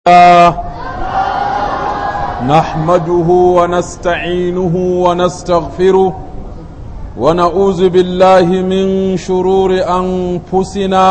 الله نحمده ونستعينه ونستغفره ونعوذ بالله من شرور أنفسنا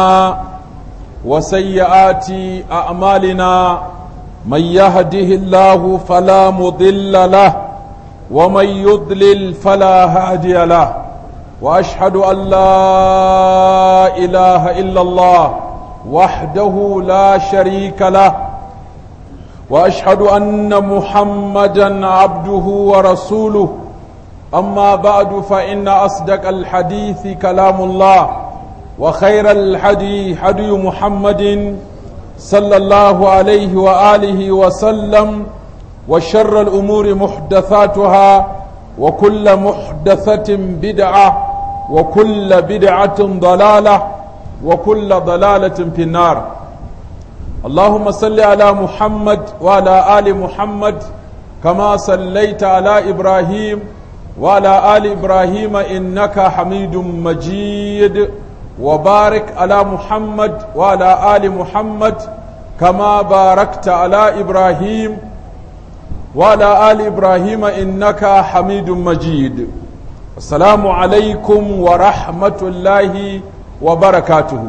وسيئات أعمالنا من يهده الله فلا مضل له ومن يضلل فلا هادي له وأشهد أن لا إله إلا الله وحده لا شريك له واشهد ان محمدا عبده ورسوله اما بعد فان اصدق الحديث كلام الله وخير الحدي حدي محمد صلى الله عليه واله وسلم وشر الامور محدثاتها وكل محدثه بدعه وكل بدعه ضلاله وكل ضلاله في النار اللهم صل على محمد وعلى آل محمد كما صليت على إبراهيم وعلى آل إبراهيم إنك حميد مجيد وبارك على محمد وعلى آل محمد كما باركت على إبراهيم وعلى آل إبراهيم إنك حميد مجيد السلام عليكم ورحمة الله وبركاته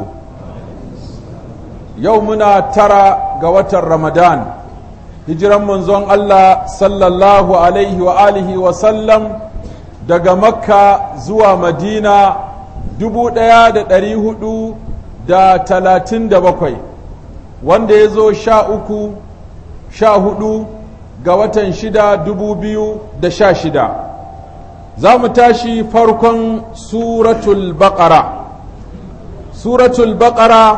yau muna tara ga watan Ramadan, hijiran manzon Allah sallallahu Alaihi wa alihi wa sallam daga Makka zuwa Madina dubu ɗaya da ɗari hudu da talatin da bakwai, wanda ya zo sha uku, sha hudu ga watan shida dubu biyu da sha shida. Za mu tashi farkon Suratul Baƙara. Suratul Baƙara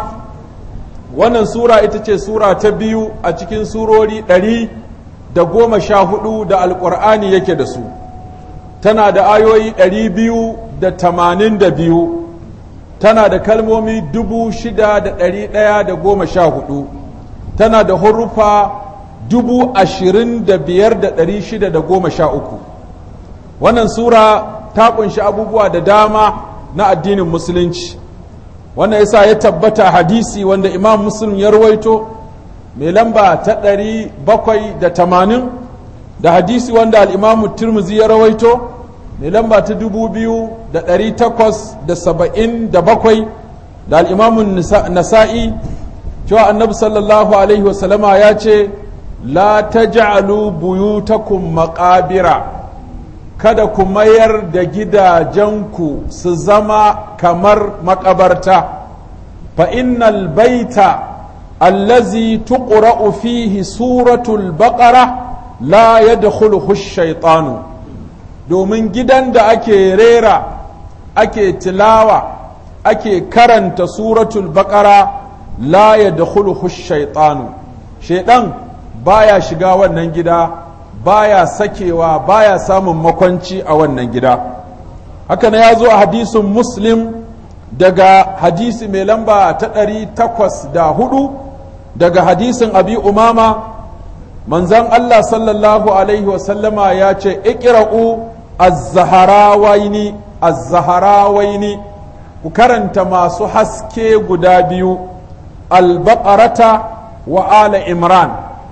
wannan sura ita ce sura ta biyu a cikin surori ɗari da goma sha hudu da alƙur'ani yake da su tana da ayoyi ɗari biyu da tamanin da biyu tana da kalmomi dubu shida da ɗari ɗaya da goma sha hudu tana da hurufa dubu ashirin da biyar da ɗari shida da goma sha uku wannan sura ta ƙunshi abubuwa da dama na addinin musulunci wannan yasa ya tabbata hadisi wanda imam muslim ya rawaito mai lamba ta ɗari bakwai da tamanin da hadisi wanda al'imamu turmuzi ya rawaito mai lamba ta dubu biyu da ɗari takwas da saba'in da bakwai da al'imamun nasa'i cewa annabi sallallahu alaihi wasallama ya ce la ta ja'alu buyutakum maƙabira kada ku mayar da gidajenku su zama kamar makabarta fa innal baita allazi tuqra'u fihi suratul baqara la yadkhuluhu ash-shaytanu domin gidan da ake rera ake tilawa ake karanta suratul baqara la yadkhuluhu ash-shaytanu shaydan baya shiga wannan gida baya sakewa baya samun makwanci a wannan gida haka na ya zo a hadisin muslim daga hadisi mai lamba ta ɗari takwas da hudu daga hadisin abi umama manzan Allah sallallahu alaihi wasallama ya ce ikira'u az-zaharawaini az-zaharawaini ku karanta masu haske guda biyu al-baqarata wa ala imran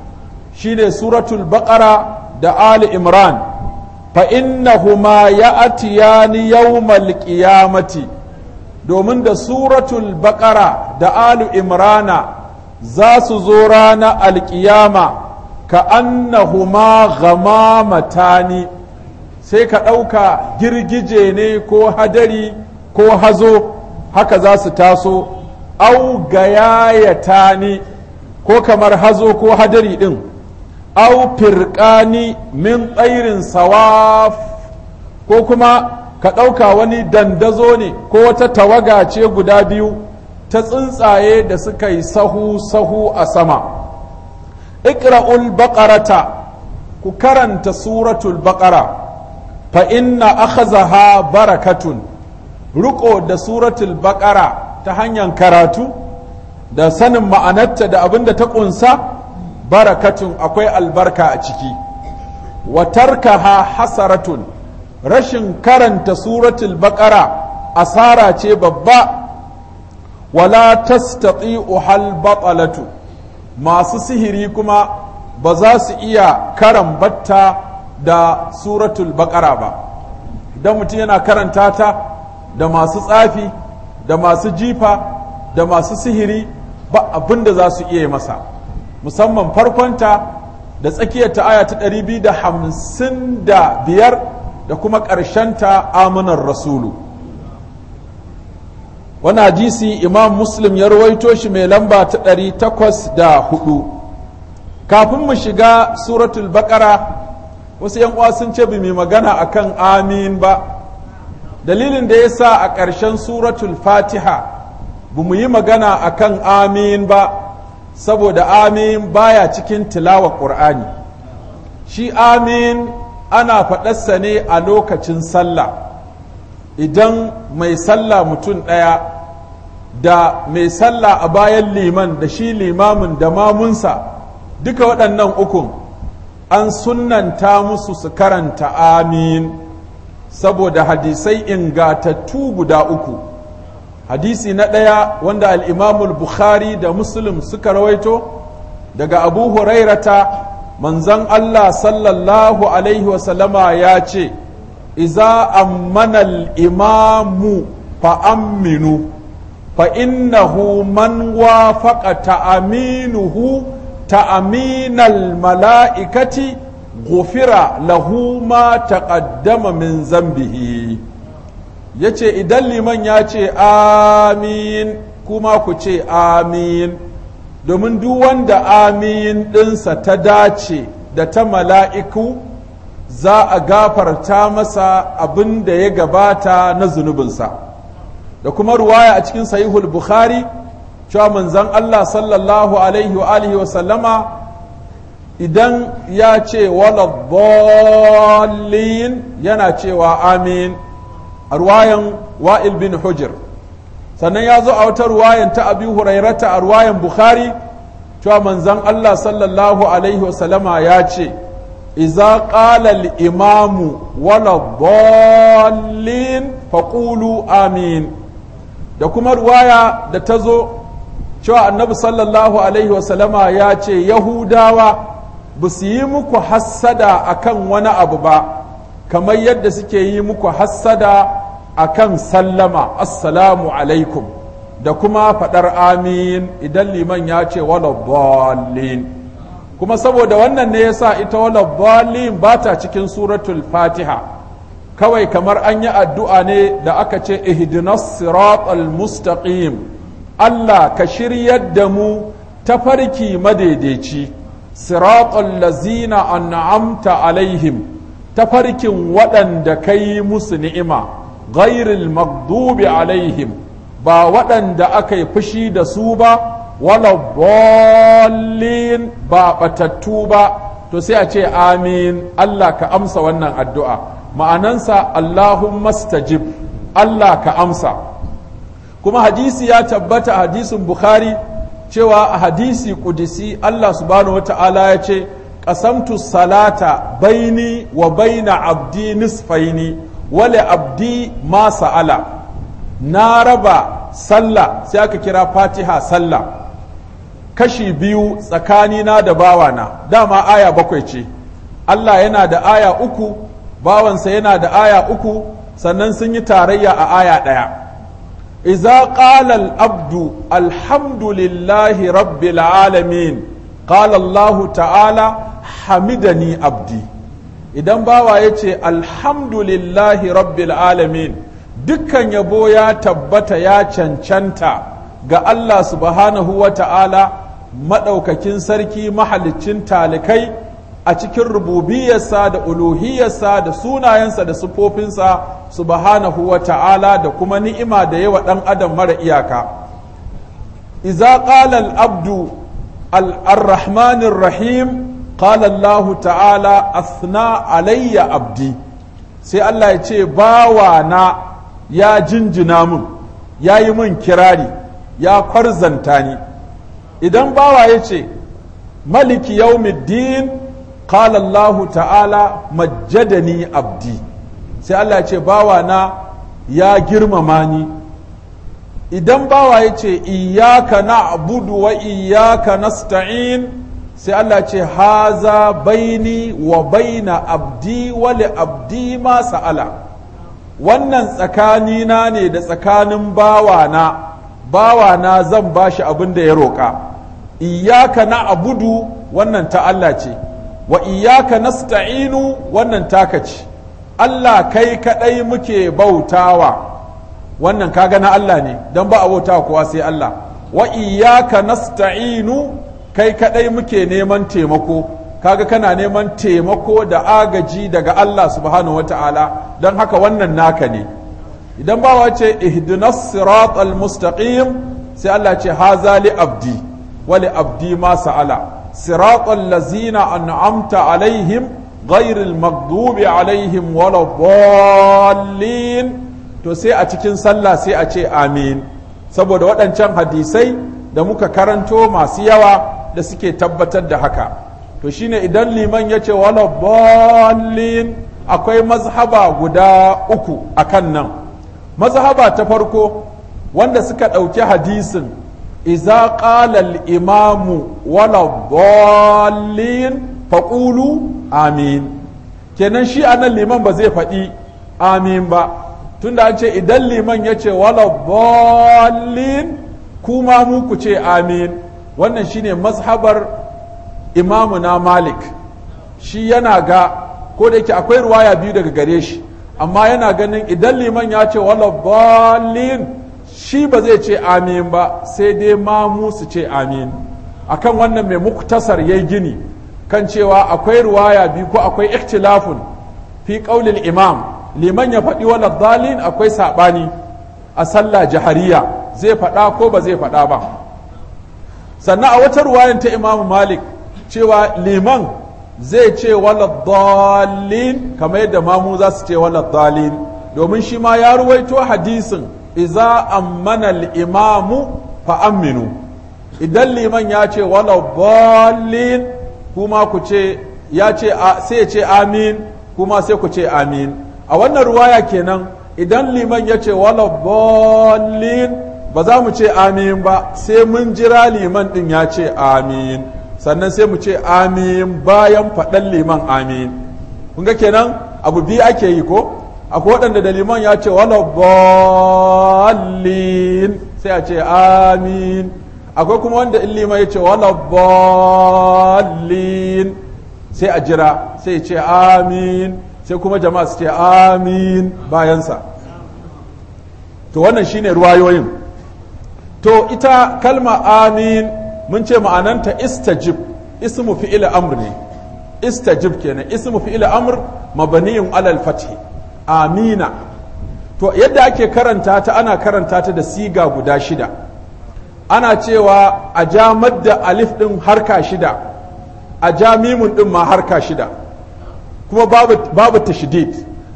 shine suratul baqara da Ali Imran fa innahuma ya'tiyani yawmal qiyamati domin da suratul baqara da Ali Imrana za su zo rana alƙiyama ka annahuma gamamatani sai ka ɗauka girgije ne ko hadari ko hazo haka za su taso au gayayatani ko kamar hazo ko hadari ɗin au firƙani min tsairin sawaf ko kuma ka ɗauka wani dandazo ne ko wata tawaga ce guda biyu ta tsuntsaye da suka yi sahu-sahu a sama ikra'ul baƙarata ku karanta suratul baƙara fa inna akhazaha barakatun riko da suratul baƙara ta hanyar karatu da sanin ma'anarta da abin da ta ƙunsa barakatun akwai albarka a ciki wa tarkaha hasaratun rashin karanta suratul baqara asara ce babba wala tastati'u hal batalatu masu sihiri kuma ba za su iya karambatta da suratul baƙara ba idan mutum yana karanta ta da masu tsafi da masu jifa da masu sihiri ba abin da za su iya masa musamman farkonta da tsakiyar ta aya ta 255 da kuma ƙarshenta amanar rasulu wani hadisi imam muslim ya rawaito shi mai lamba ta 804 kafin mu shiga suratul baƙara wasu yan uwa sun ce mai magana akan amin ba dalilin da ya sa a ƙarshen suratul fatiha ba mu yi magana akan amin ba saboda amin baya cikin tilawa ƙur'ani shi amin ana faɗarsa ne a lokacin sallah idan mai sallah mutum ɗaya da mai sallah a bayan liman da shi limamin da mamunsa duka waɗannan ukun an sunanta musu su karanta amin saboda hadisai ingatattu guda uku hadisi na ɗaya wanda al'imamul bukhari da muslim suka rawaito daga abu hurairata manzan allah sallallahu alaihi wasallama ya ce iza ammanal imamu fa'amminu fa'innahu man wafaqa ta'aminuhu ta'aminal mala'ikati gufira lahu ma taqaddama min zambihi ya ce idan liman ya ce amin kuma ku ce amin domin duk wanda amin ɗinsa ta dace da ta mala'iku za a gafarta masa abin da ya gabata na zunubinsa da kuma ruwaya a cikin sahihul bukhari cewa manzon Allah sallallahu alaihi wa alihi wa sallama idan ya ce wala dhallin yana cewa amin a ruwayan wa'il bin hujr sannan ya zo a wata ruwayan ta abi hurairata a ruwayan bukhari cewa manzon Allah sallallahu alaihi wa sallama ya ce iza qala al-imamu wala dhallin faqulu amin da kuma ruwaya da ta zo cewa annabi sallallahu alaihi wasallama ya ce yahudawa ba su yi muku hassada akan wani abu ba kamar yadda suke yi muku hassada akan sallama assalamu alaikum da kuma faɗar amin idan liman ya ce wala dhallin kuma saboda wannan ne yasa ita wala dhallin ba ta cikin suratul fatiha kawai kamar an yi addu'a ne da aka ce ihdinas siratal mustaqim Allah ka shiryar da mu tafarki madaidaici siratal lazina an'amta alaihim tafarkin waɗanda ka yi musu ni'ima ghairil magdubi alaihim ba waɗanda aka yi fushi da su ba wala ballin ba batattu ba to sai a ce amin Allah ka amsa wannan addu'a ma'anansa Allahumma stajib Allah ka amsa kuma hadisi ya tabbata hadisin Bukhari cewa a hadisi kudisi Allah subhanahu wata'ala ya ce qasamtu salata baini wa baina abdi nisfaini wale abdi ma sa'ala na raba sallah sai aka kira fatiha sallah kashi biyu tsakanina da bawana dama aya bakwai ce Allah yana da aya uku bawansa yana da aya uku sannan sun yi tarayya a aya ɗaya iza qala al-abdu alhamdulillahi rabbil alamin qala Allah ta'ala hamidani abdi idan bawa ya ce alhamdulillahi rabbil alamin dukkan yabo ya tabbata ya cancanta ga Allah subhanahu wa ta'ala maɗaukakin sarki mahalicin talikai a cikin rububiyarsa da uluhiyarsa da sunayensa da sufofinsa subhanahu wa ta'ala da kuma ni'ima da yawa ɗan adam mara iyaka iza qala al-abdu al-rahmanir rahim qala Allah ta'ala asna alayya abdi sai Allah ya ce bawana ya jinjina mun ya yi mun kirari ya kwarzanta ni idan bawa ya ce maliki yaumiddin qala Allah ta'ala majjadani abdi sai Allah ya ce bawa na ya girmama ni idan bawa ya ce iyaka na'budu wa iyaka nasta'in sai Allah ce haza baini wa baina abdi wa li abdi ma sa'ala wannan tsakanina ne da tsakanin bawana bawana zan bashi abin da ya roƙa iyaka na'budu wannan ta Allah ce wa iyaka nasta'inu wannan taka ce Allah kai kadai muke bautawa wannan kaga na Allah ne don ba a bauta kowa sai Allah wa iyaka nasta'inu kai kadai muke neman taimako kaga kana neman taimako da agaji daga Allah subhanahu wata'ala don haka wannan naka ne idan bawa ce ihdinas siratal mustaqim sai Allah ce haza li abdi wa li abdi ma sa'ala siratal lazina an'amta alaihim ghairil maghdubi alaihim waladdallin to sai a cikin sallah sai a ce amin saboda waɗancan hadisai da muka karanto masu yawa da suke tabbatar da haka to shine idan liman ya ce wala ballin akwai mazhaba guda uku a kan nan mazhaba ta farko wanda suka ɗauki hadisin iza qala imamu wala ballin faƙulu amin kenan shi anan liman ba zai faɗi amin ba tunda an ce idan liman ya ce wala ballin kuma mu ku ce amin wannan shine mazhabar imamu na malik shi yana ga ko da yake akwai ruwaya biyu daga gare shi amma yana ganin idan liman ya ce wala ballin shi ba zai ce amin ba sai dai mamu su ce amin akan wannan mai muktasar yayi gini kan cewa akwai ruwaya biyu ko akwai ikhtilafun fi qaulil imam liman ya faɗi wala dalin akwai saɓani a sallah jahariya zai faɗa ko ba zai faɗa ba sannan a wata ruwayan ta imamu malik cewa liman zai ce wala dalin kamar yadda mamu za su ce wala dalin domin shi ma ya ruwaito hadisin iza ammana al-imamu fa aminu idan liman ya ce wala dalin kuma ku ce ya ce sai ya ce amin kuma sai ku ce amin a wannan ruwaya kenan idan liman ya ce wala bolin ba za mu ce amin ba sai mun jira liman din ya ce amin sannan sai mu ce amin bayan faɗan liman amin kun ga kenan abu biyu ake yi ko akwai waɗanda da liman ya ce wala bolin sai a ce amin akwai kuma wanda in liman ya ce wala bolin sai a jira sai ya ce amin sai kuma jama'a su ce amin bayansa to wannan shine ruwayoyin to ita kalma amin mun ce ma'ananta istajib ismu fi'il amr ne istajib kenan ismu fi'il amr mabaniyun alal fathi amina to yadda ake karanta ta ana karanta ta da siga guda shida ana cewa a ja madda alif din harka shida a ja mimun din ma harka shida kuma babu, babu tashdid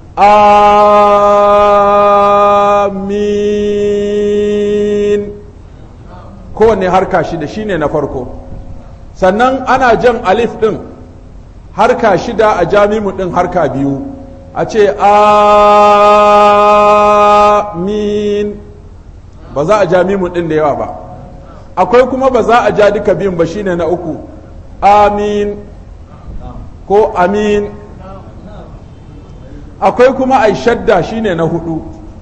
amin kowanne harka shida shine na farko sannan ana jan alif ɗin harka shida a jamimu ɗin harka biyu a ce amin ba za a jamimu ɗin da yawa ba akwai kuma ba za a ja duka biyun ba shine na uku amin ko amin akwai kuma ai shadda shine na hudu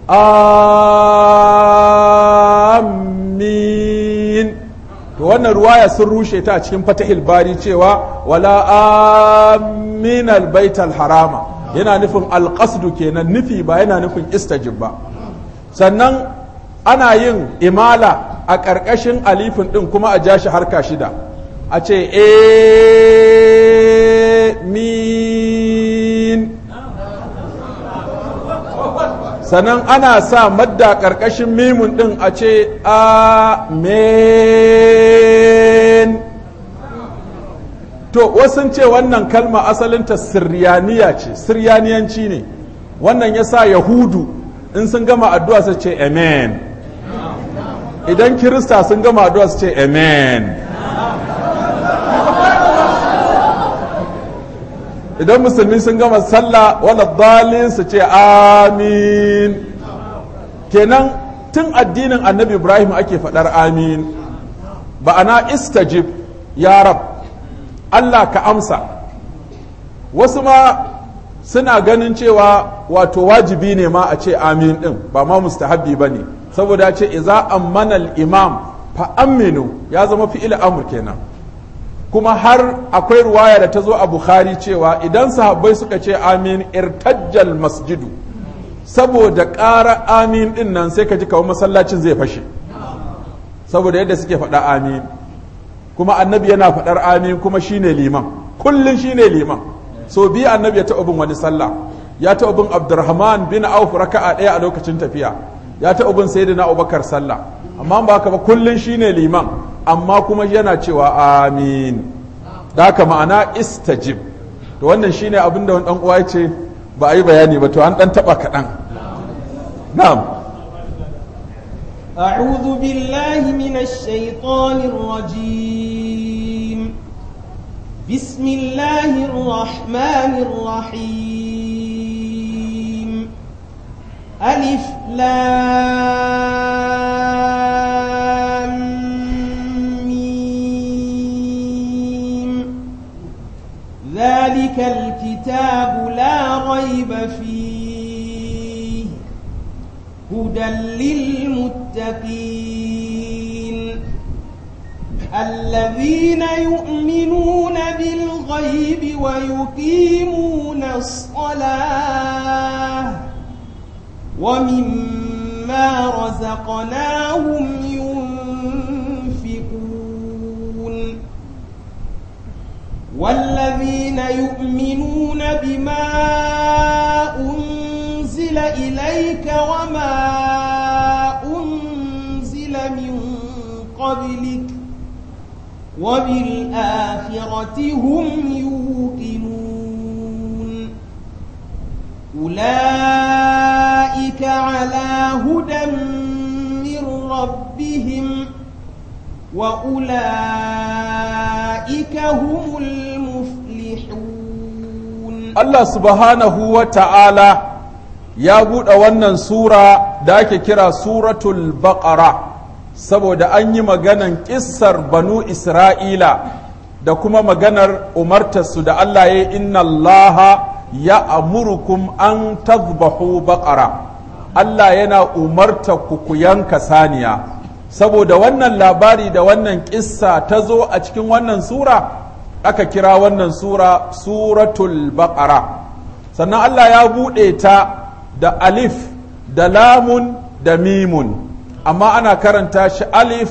amin to wannan ruwaya sun rushe ta a cikin fatahil bari cewa wala amin albaital harama yana nufin alƙasdu kenan nufi ba yana nufin istajib ba sannan ana yin imala a ƙarƙashin alifin ɗin kuma a ja shi harka shida a ce min sannan ana sa madda ƙarƙashin mimun ɗin a ce amen to wasu ce wannan kalma asalinta siryaniya ce siryaniyanci ne wannan ya sa yahudu in sun gama addu'a su ce amen idan kirista sun gama addu'a su ce amen idan musulmi sun gama sallah wala dalin su ce amin kenan tun addinin annabi ibrahim ake faɗar amin ba'ana istajib ya rab allah ka amsa wasu ma suna ganin cewa wato wajibi ne ma a ce amin din ba ma mustahabbi ba ne saboda ce iza ammana imam fa aminu ya zama fi'il amur kenan kuma har akwai ruwaya da ta zo a bukhari cewa idan sahabbai suka ce amin irtajjal masjidu saboda ƙara amin din nan sai ka ji kawo masallacin zai fashe saboda yadda suke faɗa amin kuma annabi yana faɗar amin kuma shine liman kullum shine liman so biyu annabi ya taɓa bin wani sallah ya taɓa bin abdurrahman bin auf raka'a ɗaya a lokacin tafiya ya taɓa bin sayyidina abubakar sallah amma ba haka ba kullum shine liman amma kuma yana cewa amin da haka ma'ana istajib to wannan shine abin da wani ɗan uwa ya ce ba a yi bayani ba to an ɗan taɓa kaɗan na'am أعوذ بالله من الشيطان الرجيم بسم الله الرحمن الرحيم ألف لام ميم ذلك الكتاب لا ريب فيه هدى للمتقين الذين يؤمنون بالغيب ويقيمون الصلاة ومما رزقناهم ينفقون والذين يؤمنون بما أنزل إليك وما أنزل من قبلك وبالآخرة هم يوقنون أولئك على هدى من ربهم وأولئك هم المفلحون Allah subhanahu wa ta'ala ya buɗe wannan sura da ake kira suratul baqara saboda an yi maganan ƙissar banu Isra'ila da kuma maganar umartarsu da Allah ya yi inna Allah ya amurukum an tazbahu baqara Allah yana umarta ku ku yanka saniya saboda wannan labari da wannan ƙissa ta zo a cikin wannan sura aka kira wannan sura suratul baqara sannan Allah ya buɗe ta da alif da lamun da mimun amma ana karanta shi alif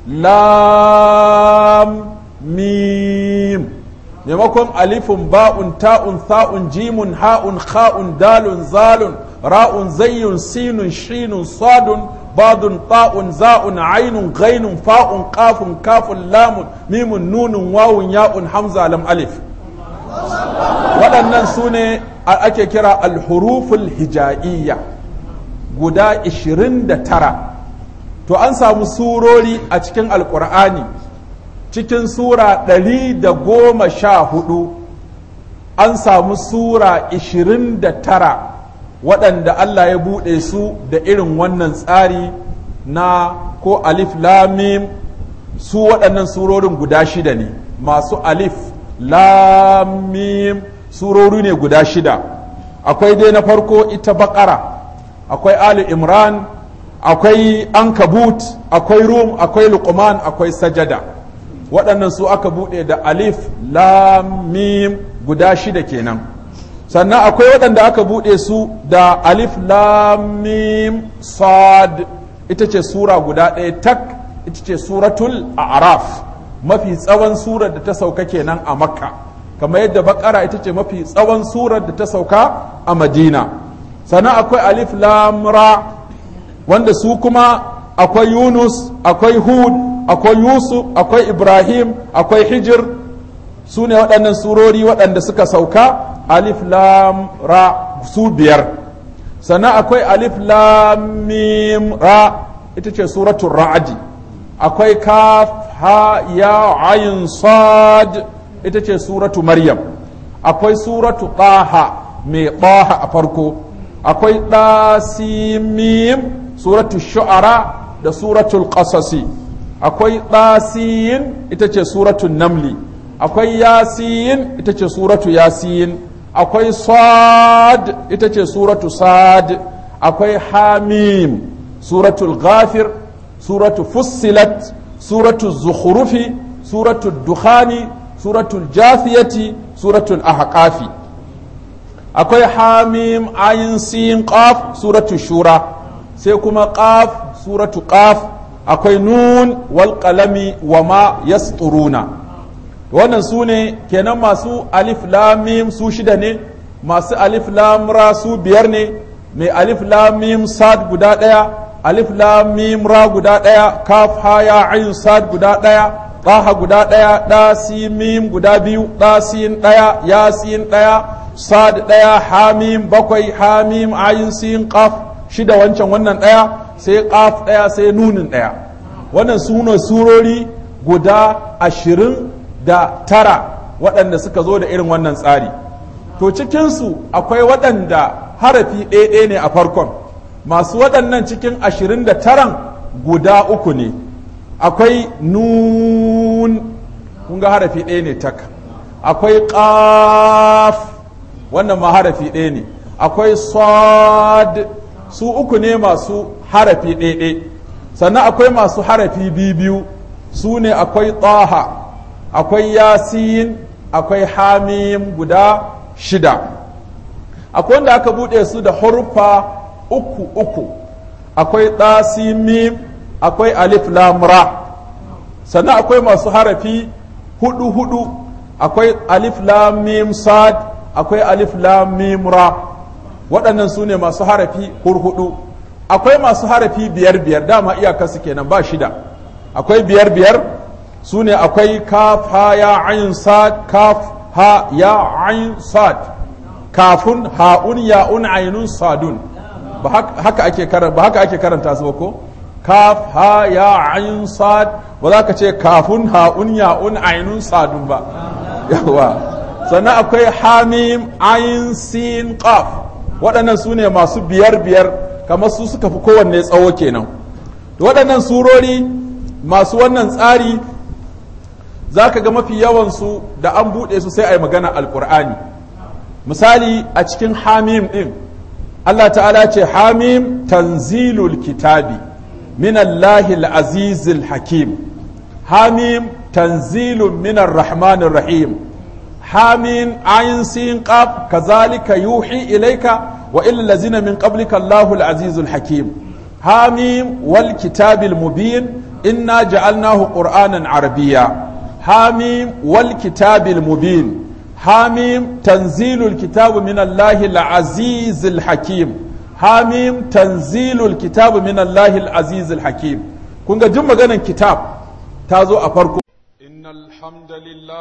lam mim maimakon alifun ba'un ta'un tha'un jimun ha'un kha'un dalun zalun ra'un zayyun sinun shinun sadun badun ta'un za'un ainun ghainun fa'un qafun kafun lamun mimun nunun wawun ya'un hamza lam alif waɗannan su ne ake kira alhuruful hija'iyya guda 29 to an samu surori a cikin alkur'ani cikin sura 114 an samu sura 29 waɗanda Allah ya buɗe su da irin wannan tsari na ko alif lamim su waɗannan surorin guda shida ne masu alif lamim surori ne guda shida akwai dai na farko ita baƙara akwai ali imran akwai ankabut akwai rum akwai luqman akwai sajada waɗannan su aka buɗe da alif lamim guda shida kenan sannan akwai waɗanda aka buɗe su da alif lamim sad ita ce sura guda ɗaya tak ita ce suratul a'raf mafi tsawon surar da ta sauka kenan a makka kamar yadda bakara ita ce mafi tsawon surar da ta sauka a madina sannan akwai alif lamra wanda su kuma akwai yunus akwai hud akwai yusuf akwai ibrahim akwai hijir su ne waɗannan surori waɗanda suka sauka alif lam ra su biyar sannan akwai alif lam mim ra ita ce suratul ra'adi akwai kaf ha ya ayin sad ita ce suratu maryam akwai suratu taha mai taha a farko akwai ɗasimim suratu shu'ara da suratul qasasi akwai ɗasiyin ita ce suratun namli akwai yasiyin ita ce suratu yasiyin akwai sad ita ce suratu sad akwai hamim suratul ghafir suratu fussilat suratu zukhrufi suratu dukhani suratul jathiyati suratul ahqafi akwai hamim ayin sin qaf suratu shura sai kuma qaf suratu qaf akwai nun wal qalami wa ma yasturuna wannan su ne kenan masu alif lam mim su shida ne masu alif lam ra su biyar ne mai alif lam mim sad guda daya alif lam mim ra guda daya kaf ha ya ayin sad guda daya taha guda daya da sin mim guda biyu da sin daya ya sin daya sad daya hamim bakwai hamim ayin sin qaf shida wancan wannan daya sai qaf daya sai nunin daya wannan sune surori guda ashirin da tara waɗanda suka zo da irin wannan tsari to cikinsu akwai waɗanda harafi ɗaya ne a farkon masu waɗannan cikin ashirin da taran guda uku ne akwai nun kun ga harafi ɗaya ne tak akwai ƙaf wannan ma harafi ɗaya ne akwai sad su uku ne masu harafi ɗaya sannan akwai masu harafi biyu su ne akwai ɗaha akwai yasin akwai hamim guda shida akwai wanda aka buɗe su da hurfa uku uku akwai ɗasimim akwai alif lamra sannan akwai masu harafi hudu hudu akwai alif lamim sad akwai alif lamim ra waɗannan su ne masu harafi hurhudu akwai masu harafi biyar biyar dama iyakarsu kenan ba shida akwai biyar biyar su ne akwai kaf ha ya ayin sad kaf ha ya ayin sad kafun ha'un ya'un ainun sadun ba haka ake karanta ba haka ake karanta su ba ko kaf ha ya ayin sad ba za ka ce kafun ha'un ya'un ainun sadun ba yawa sannan akwai hamim ayin sin qaf waɗannan su ne masu biyar biyar kamar su suka fi kowanne tsawo kenan waɗannan surori masu wannan tsari za ka ga mafi yawansu da an buɗe su sai a yi magana alƙur'ani misali a cikin hamim ɗin Allah ta'ala ce hamim tanzilul kitabi min Allahil azizil hakim hamim tanzilun minar rahmanir rahim hamim ayin sin qaf kazalika yuhi ilaika wa illal ladzina min qablika Allahul azizul hakim hamim wal kitabil mubin inna ja'alnahu qur'anan arabiyya حاميم والكتاب المبين حاميم تنزيل الكتاب من الله العزيز الحكيم حاميم تنزيل الكتاب من الله العزيز الحكيم كونغا جم مغانا كتاب تازو أفركو إن الحمد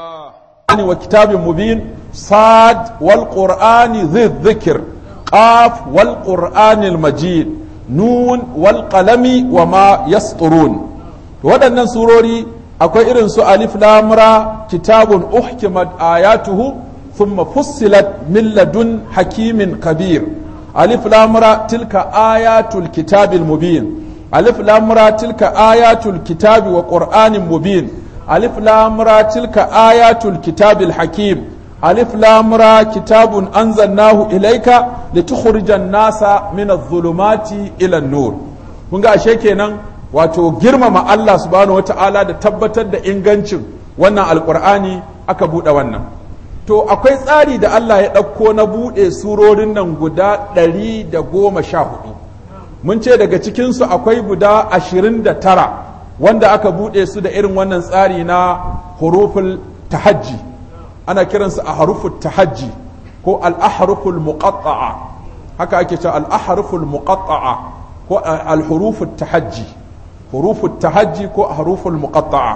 لله وكتاب مبين صاد والقرآن ذي الذكر قاف والقرآن المجيد نون والقلم وما يسطرون waɗannan surori akwai irin su alif lamra kitabun uhkimat ayatuhu thumma fussilat min ladun hakimin kabir alif lamra tilka ayatul kitabil mubin alif lamra tilka ayatul kitabi wa qur'anin mubin alif lamra tilka ayatul kitabil hakim alif lamra kitabun anzalnahu ilayka litukhrijan nasa min adh-dhulumati ila an-nur kun ga ashe kenan wato girmama Allah subhanahu wata'ala da tabbatar da ingancin wannan alkur'ani aka buɗe wannan to akwai tsari da Allah ya ɗauko na buɗe surorin nan guda ɗari da goma sha hudu mun ce daga cikinsu akwai guda ashirin da tara wanda aka buɗe su da irin wannan tsari na huruful tahajji ana kiransu a haruful tahajji ko al-ahruful muqatta'a haka ake cewa al-ahruful muqatta'a ko al-huruful tahajji huruful tahajji ko haruful muqatta'a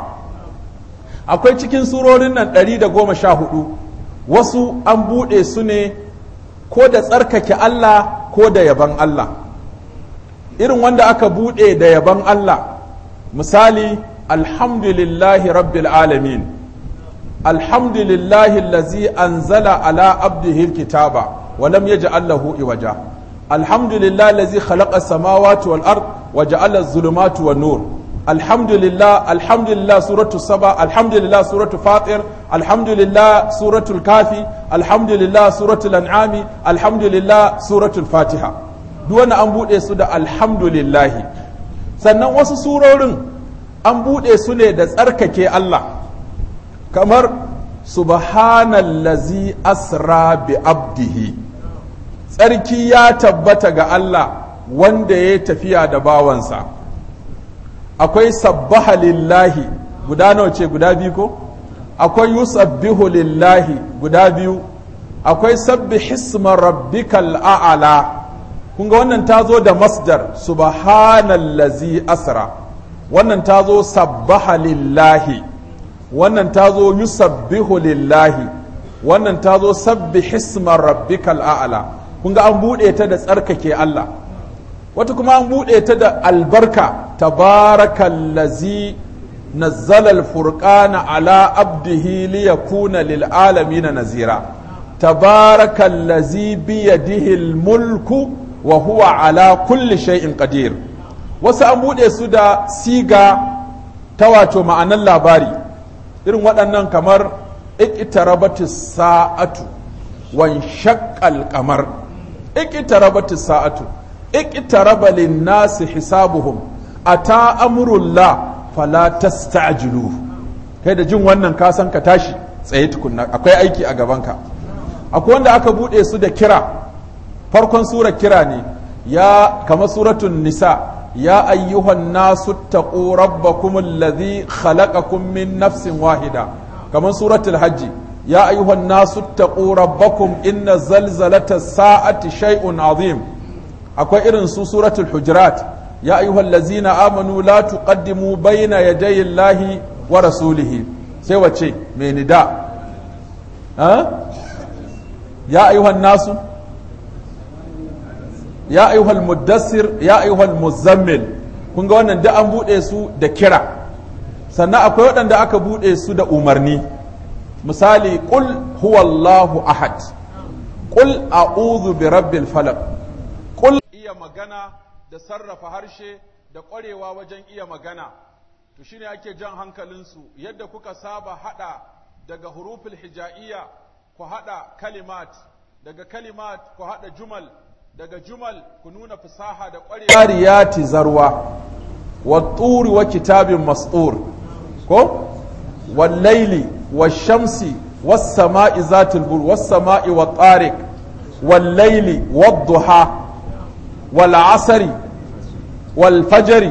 akwai cikin surorin nan ɗari da goma sha hudu wasu an buɗe su ne ko da tsarkake Allah ko da yaban Allah irin wanda aka buɗe da yaban Allah misali alhamdulillahi rabbil alamin alhamdulillahi lazi anzala ala abdihi kitaba wa lam yaj'al lahu iwaja alhamdulillah allazi khalaqa samawati wal ard wa ja'ala az-zulumati wan nur alhamdulillah alhamdulillah suratu saba alhamdulillah suratu fatir alhamdulillah suratul kafi alhamdulillah suratul an'ami alhamdulillah suratul fatiha duk wani an bude su da alhamdulillahi sannan wasu surorin an bude su ne da tsarkake Allah kamar subhanallazi asra bi abdihi tsarki ya tabbata ga Allah wanda ya tafiya da bawansa akwai sabbaha lillahi guda nawa ce guda biyu ko akwai yusabbihu lillahi guda biyu akwai sabbi hisma rabbikal a'ala kun ga wannan ta zo da masdar subhanallazi asra wannan ta zo sabbaha lillahi wannan ta zo yusabbihu lillahi wannan ta zo sabbi hisma rabbikal a'ala kun ga an buɗe ta da tsarkake Allah wata kuma an buɗe ta da albarka tabarakallazi nazzala alfurqana ala abdihi liyakuna lil alamin nazira tabarakallazi biyadihi almulku wa huwa ala kulli shay'in qadir wasu an buɗe su da siga ta wato ma'anan labari irin waɗannan kamar iqtarabatis sa'atu wan shaqqal qamar iqtarabatis sa'atu iqtaraba lin-nasi hisabuhum ata amrullah fala tasta'jilu kai da jin wannan ka san ka tashi tsaye tukunna akwai aiki a gabanka akwai wanda aka bude su da kira farkon sura kira ne ya kama suratun nisa ya ayyuhan nasu taqu rabbakum alladhi khalaqakum min nafsin wahida kamar suratul hajji ya ayyuhan nasu taqu rabbakum inna zalzalata sa'ati shay'un azim akwai irin su suratul hujurat ya ayyuhal ladzina amanu la tuqaddimu bayna yaday Allahi wa rasulihi sai wace mai nida ha ya ayyuhan nasu ya ayyuhal muddassir ya ayyuhal muzammil kun ga wannan da an bude su da kira sannan akwai waɗanda aka bude su da umarni misali qul huwallahu ahad qul a'udhu bi rabbil falaq qul iya magana da sarrafa harshe da ƙwarewa wajen iya magana to shine ake jan hankalinsu yadda kuka saba hada daga huruful hija'iyya ku hada kalimat daga kalimat ku hada jumal daga jumal ku nuna fasaha da ƙwarewa yariyati zarwa wa turi wa kitabin mastur ko wal laili wash shamsi was sama'i zatul bur was sama'i wat tariq wal laili wad duha والعصر والفجر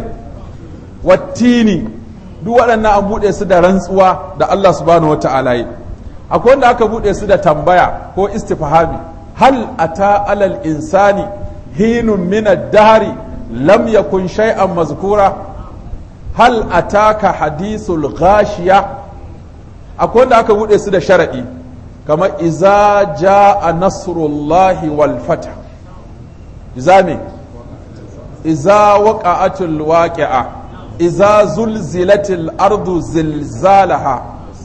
والتين duk waɗannan an buɗe su da rantsuwa da Allah subhanahu wa ta'ala yi akwai wanda aka buɗe su da tambaya ko istifhami hal ata alal insani hinun min ad-dahri lam yakun shay'an mazkura hal ataka hadithul ghashiya akwai wanda aka buɗe su da sharadi kamar iza jaa nasrullahi wal fath izami iza waqa'atul waqi'a iza zulzilatil ardu zilzalaha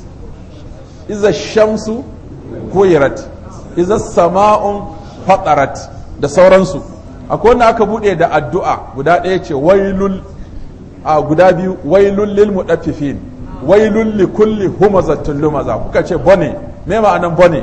iza shamsu kuyirat iza sama'un fatarat da sauransu akwai wanda aka bude da addu'a guda ɗaya ce wailul a guda biyu wailul lil mudaffifin wailul li kulli humazatin lumaza kuka ce bone me ma'anan bone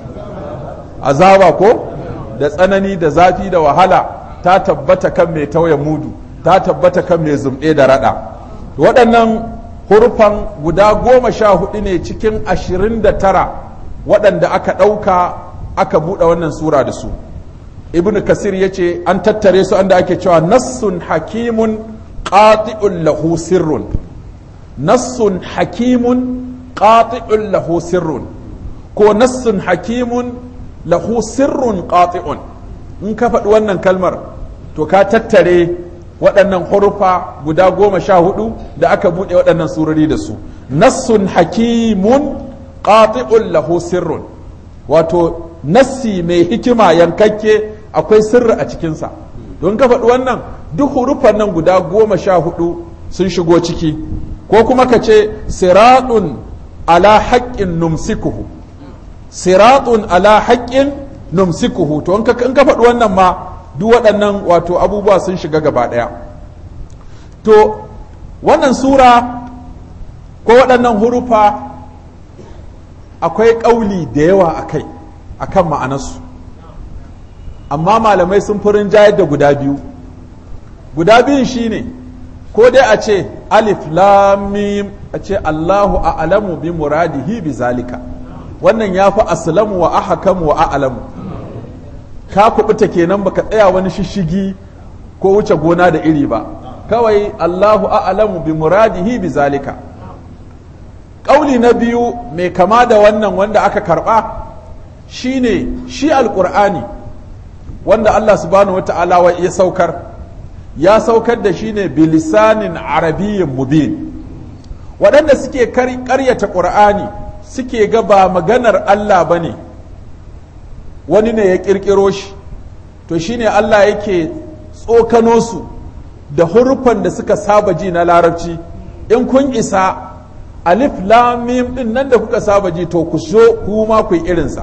azaba ko da tsanani da zafi da wahala ta tabbata kan mai tauye mudu ta tabbata kan mai zumɗe da raɗa waɗannan hurufan guda goma sha hudu ne cikin ashirin da tara waɗanda aka ɗauka aka buɗe wannan sura da su ibn kasir ya ce an tattare su anda ake cewa nassun hakimun qati'un lahu sirrun nassun hakimun qati'un lahu sirrun ko nassun hakimun lahu sirrun qati'un in ka faɗi wannan kalmar to ka tattare waɗannan hurufa guda goma sha hudu da aka buɗe waɗannan surori da su nassun hakimun qati'un lahu sirrun wato nassi mai hikima yankakke akwai sirri a cikinsa don ka faɗi wannan duk hurufan nan guda goma sha hudu sun shigo ciki ko kuma ka ce siratun ala haƙƙin numsikuhu siratun ala haƙƙin numsikuhu to in ka faɗi wannan ma duk waɗannan wato abubuwa sun shiga gaba ɗaya to wannan sura ko waɗannan hurufa akwai ƙauli da yawa a kai a kan ma'anarsu amma malamai sun furin jayar da guda biyu guda biyun shine ko dai a ce alif lamim a ce allahu a'lamu bi muradihi bi zalika wannan ya fi aslamu wa ahakamu wa a'lamu ka kubuta kenan baka tsaya wani shishigi ko wuce gona da iri ba kawai allahu a'lamu bi muradihi bi zalika ƙauli na biyu mai kama da wannan wanda aka karɓa shine shi alƙur'ani wanda Allah subhanahu wa ta'ala ya saukar ya saukar da shi ne bilisanin arabiyyin mubin waɗanda suke ƙaryata ƙur'ani suke ga ba maganar Allah ba ne wani ne ya ƙirƙiro shi to shine Allah yake tsokano su da hurufan da suka saba ji na larabci in kun isa alif lam mim din nan da kuka saba ji to ku so kuma ku yi irinsa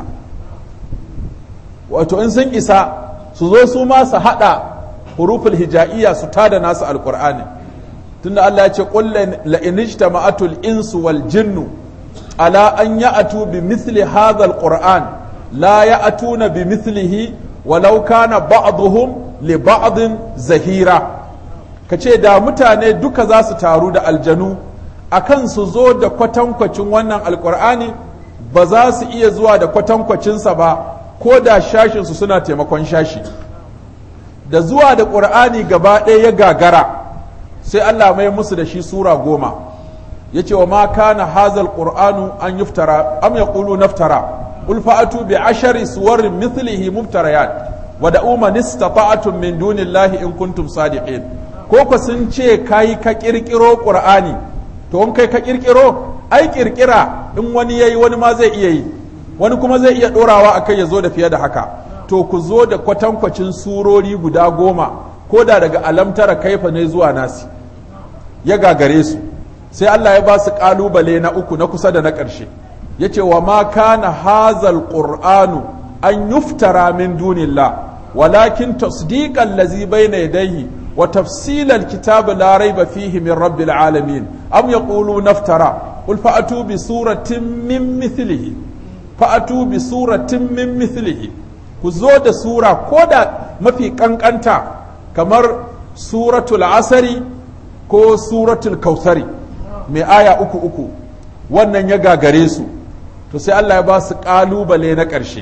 wato in sun isa su zo su ma su hada huruful hija'iyya su tada nasu alqur'ani tunda Allah ya ce qul la in ijtama'atul insu wal jinnu ala an ya'tu bi mithli hadha alqur'an la ya'tuna bi mithlihi walau kana ba'dhum li ba'din zahira kace da mutane duka za su taru da aljanu akan su zo da kwatankwacin wannan alkur'ani ba za su iya zuwa da kwatankwacinsa ba ko da shashinsu suna taimakon shashi da zuwa da ƙur'ani gaba ɗaya ya gagara sai Allah mai musu da shi sura goma ya ce wa ma kana hazal ƙur'anu an yuftara am ya ƙulu naftara qul fa'atu bi ashari suwarin mithlihi mubtarayat wa da'u man istata'tum min dunillahi in kuntum sadiqin ko ku sun ce kai ka kirkiro ƙur'ani to in kai ka kirkiro ai kirkira in wani yayi wani ma zai iya yi wani kuma zai iya dorawa akai ya zo da fiye da haka to ku zo da kwatankwacin surori guda goma ko da daga alamtara kaifa ne zuwa nasi ya gagare su sai Allah ya ba su kalubale na uku na kusa da na ƙarshe ya ce wa ma kana hazal qur'anu an yuftara min dunillah walakin tasdiqan lazi bayna yadayhi وتفصيل الكتاب لا ريب فيه من رب العالمين أم يقولون افترى قل فأتوا بسورة من مثله فأتوا بسورة من مثله كزود سورة كودا ما في كنكنتا كمر سورة العصر كو سورة الكوثر mai aya uku uku wannan ya gagare su to sai Allah ya ba su ƙalubale na ƙarshe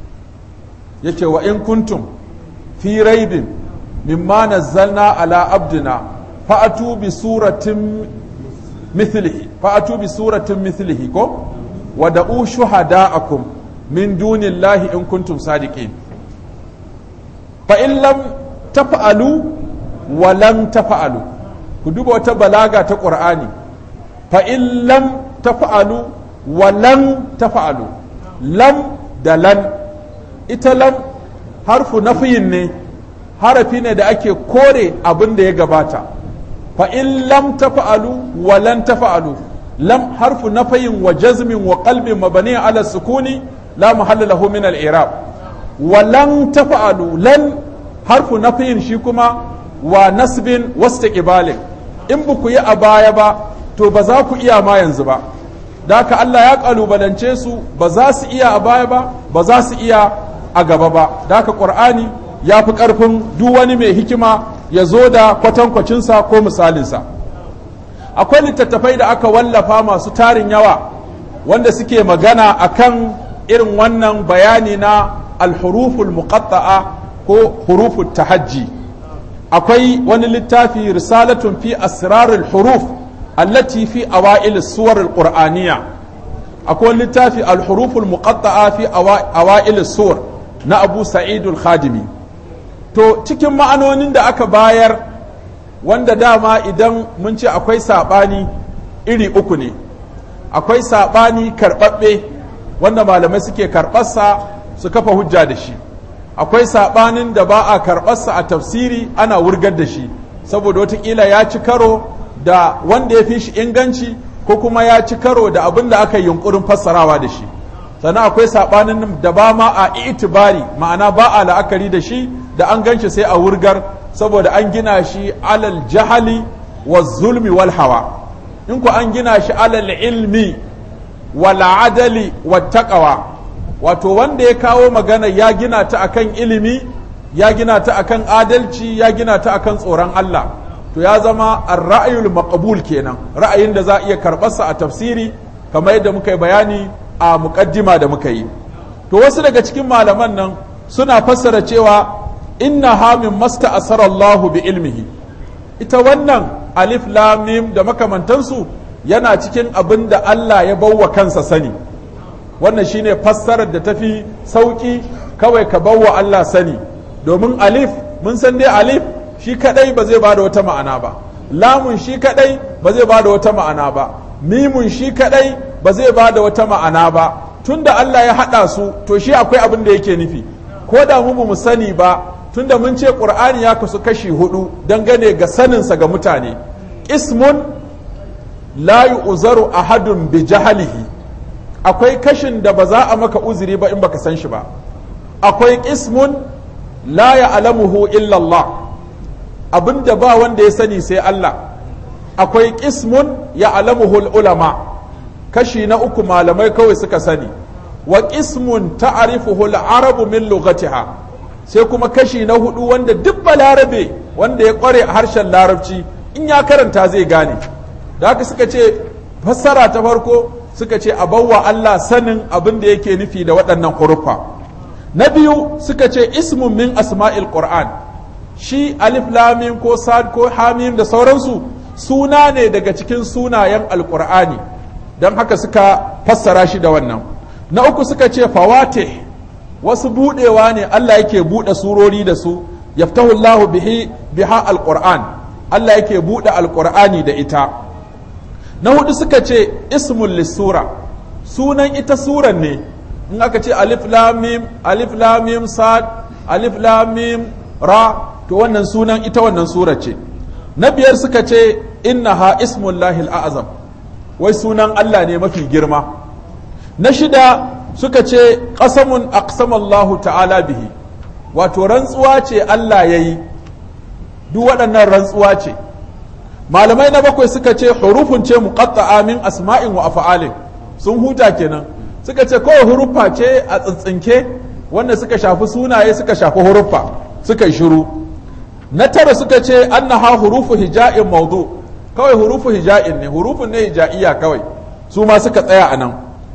ya ce wa in kuntum fi raibin مما نزلنا على عبدنا فأتوا بسورة مثله فأتوا بسورة مثله كو ودعوا شهداءكم من دون الله إن كنتم صادقين فإن لم تفعلوا ولم تفعلوا كدوبة وتبلاغة قرآني فإن لم تفعلوا ولم تفعلوا لم دلن إتلم حرف نفي ne harafi ne da ake kore abin da ya gabata fa in lam tafa'alu wa lan tafa'alu lam harfu nafayin wa jazmin wa qalbin mabani ala sukuni la mahalla lahu min al-i'rab wa lan tafa'alu lan harfu nafayin shi kuma wa nasbin wastiqbalin in ba ku yi a baya ba to ba za ku iya ma yanzu ba da haka Allah ya kalubalance su ba za su iya a baya ba ba za su iya a gaba ba da haka qur'ani ya fi ƙarfin duk wani mai hikima ya zo da kwatankwacinsa ko misalinsa akwai littattafai da aka wallafa masu tarin yawa wanda suke magana akan irin wannan bayani na alhuruful muqatta'a ko huruful tahajji akwai wani littafi risalatun fi asrarul huruf allati fi awa'il suwar alqur'aniyya akwai littafi alhuruful muqatta'a fi awa'il suwar na abu sa'idul khadimi to cikin ma'anonin da aka bayar wanda dama idan mun ce akwai saɓani iri uku ne akwai saɓani karɓaɓɓe wanda malamai suke karɓarsa su kafa hujja da shi akwai saɓanin da ba a karɓarsa a tafsiri ana wurgar da shi saboda watakila ya ci karo da wanda ya fi shi inganci ko kuma ya ci karo da abin da aka yi yunkurin fassarawa da shi sannan akwai saɓanin da ba ma a itibari ma'ana ba a la'akari da shi da an ganshi sai a wurgar saboda an gina shi alal jahali wa zulmi wal hawa in ku an gina shi alal ilmi wal adali wa taqwa wato wanda ya kawo magana ya gina ta akan ilimi ya gina ta akan adalci ya gina ta akan tsoron Allah to ya zama ar-ra'yul maqbul kenan ra'ayin da za a iya karɓarsa a tafsiri kamar yadda muka yi bayani a muqaddima da muka yi to wasu daga cikin malaman nan suna fassara cewa inna hamin masta asarallahu bi ilmihi ita wannan alif lam mim da makamantansu yana cikin abin da Allah ya bawa kansa sani wannan shine fassarar da tafi sauki kawai ka bawa Allah sani domin alif mun san dai alif shi kadai ba zai bada wata ma'ana ba lamun shi kadai ba zai bada wata ma'ana ba mimun shi kadai ba zai bada wata ma'ana ba tunda Allah ya hada su to shi akwai abin da yake nufi ko da mu mu sani ba tunda mun ce qur'ani ya kasu kashi hudu dangane ga saninsa ga mutane ismun la yu'zaru ahadun bi jahalihi akwai kashin da ba za a maka uzuri ba in baka san shi ba akwai ismun la ya'lamuhu illa Allah abinda ba wanda ya sani sai Allah akwai ismun ya'lamuhu ulama kashi na uku malamai kawai suka sani wa ismun ta'rifuhu al-arabu min lughatiha sai kuma kashi na hudu wanda duk balarabe wanda ya kware a harshen larabci in ya karanta zai gane da haka suka ce fassara ta farko suka ce a bawa Allah sanin abin da yake nufi da waɗannan huruffa na biyu suka ce ismun min asma'il qur'an shi alif lamim ko sad ko hamim da sauransu suna ne daga cikin sunayen alqur'ani don haka suka fassara shi da wannan na uku suka ce fawatih wasu budewa ne Allah yake bude surori da su yaftahu Allahu bihi biha alquran Allah yake bude alqur'ani da ita na hudu suka ce ismul lisura sunan ita suran ne in aka ce alif lam mim alif lam mim sad alif lam mim ra to wannan sunan ita wannan sura ce na biyar suka ce innaha ismullahi al'azam wai sunan Allah ne mafi girma na shida suka ce ƙasamun aqsamallahu ta'ala bihi wato rantsuwa ce Allah ya yi duk waɗannan rantsuwa ce malamai na bakwai suka ce hurufun ce muqatta'a min asma'in wa af'alin sun huta kenan suka ce kawai hurufa ce a tsintsinke wanda suka shafi sunaye suka shafi huruffa suka yi shiru na tara suka ce annaha hurufu hija'in maudu kawai hurufu hija'in ne hurufun ne hija'iyya kawai su ma suka tsaya a nan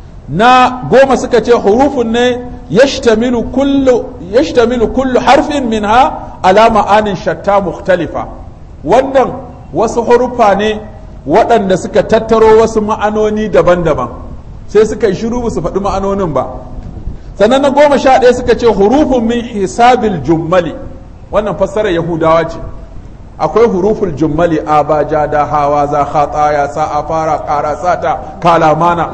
na goma suka ce hurufun ne yashtamilu kullu yashtamilu kullu harfin minha ala ma'anin shatta mukhtalifa wannan wasu hurufa ne waɗanda suka tattaro wasu ma'anoni daban-daban sai suka yi shiru su faɗi ma'anonin ba sannan na goma sha ɗaya suka ce hurufun min hisabil jummali wannan fassarar yahudawa ce akwai huruful jummali abaja da hawa za khata ya sa a fara ƙara sata kalamana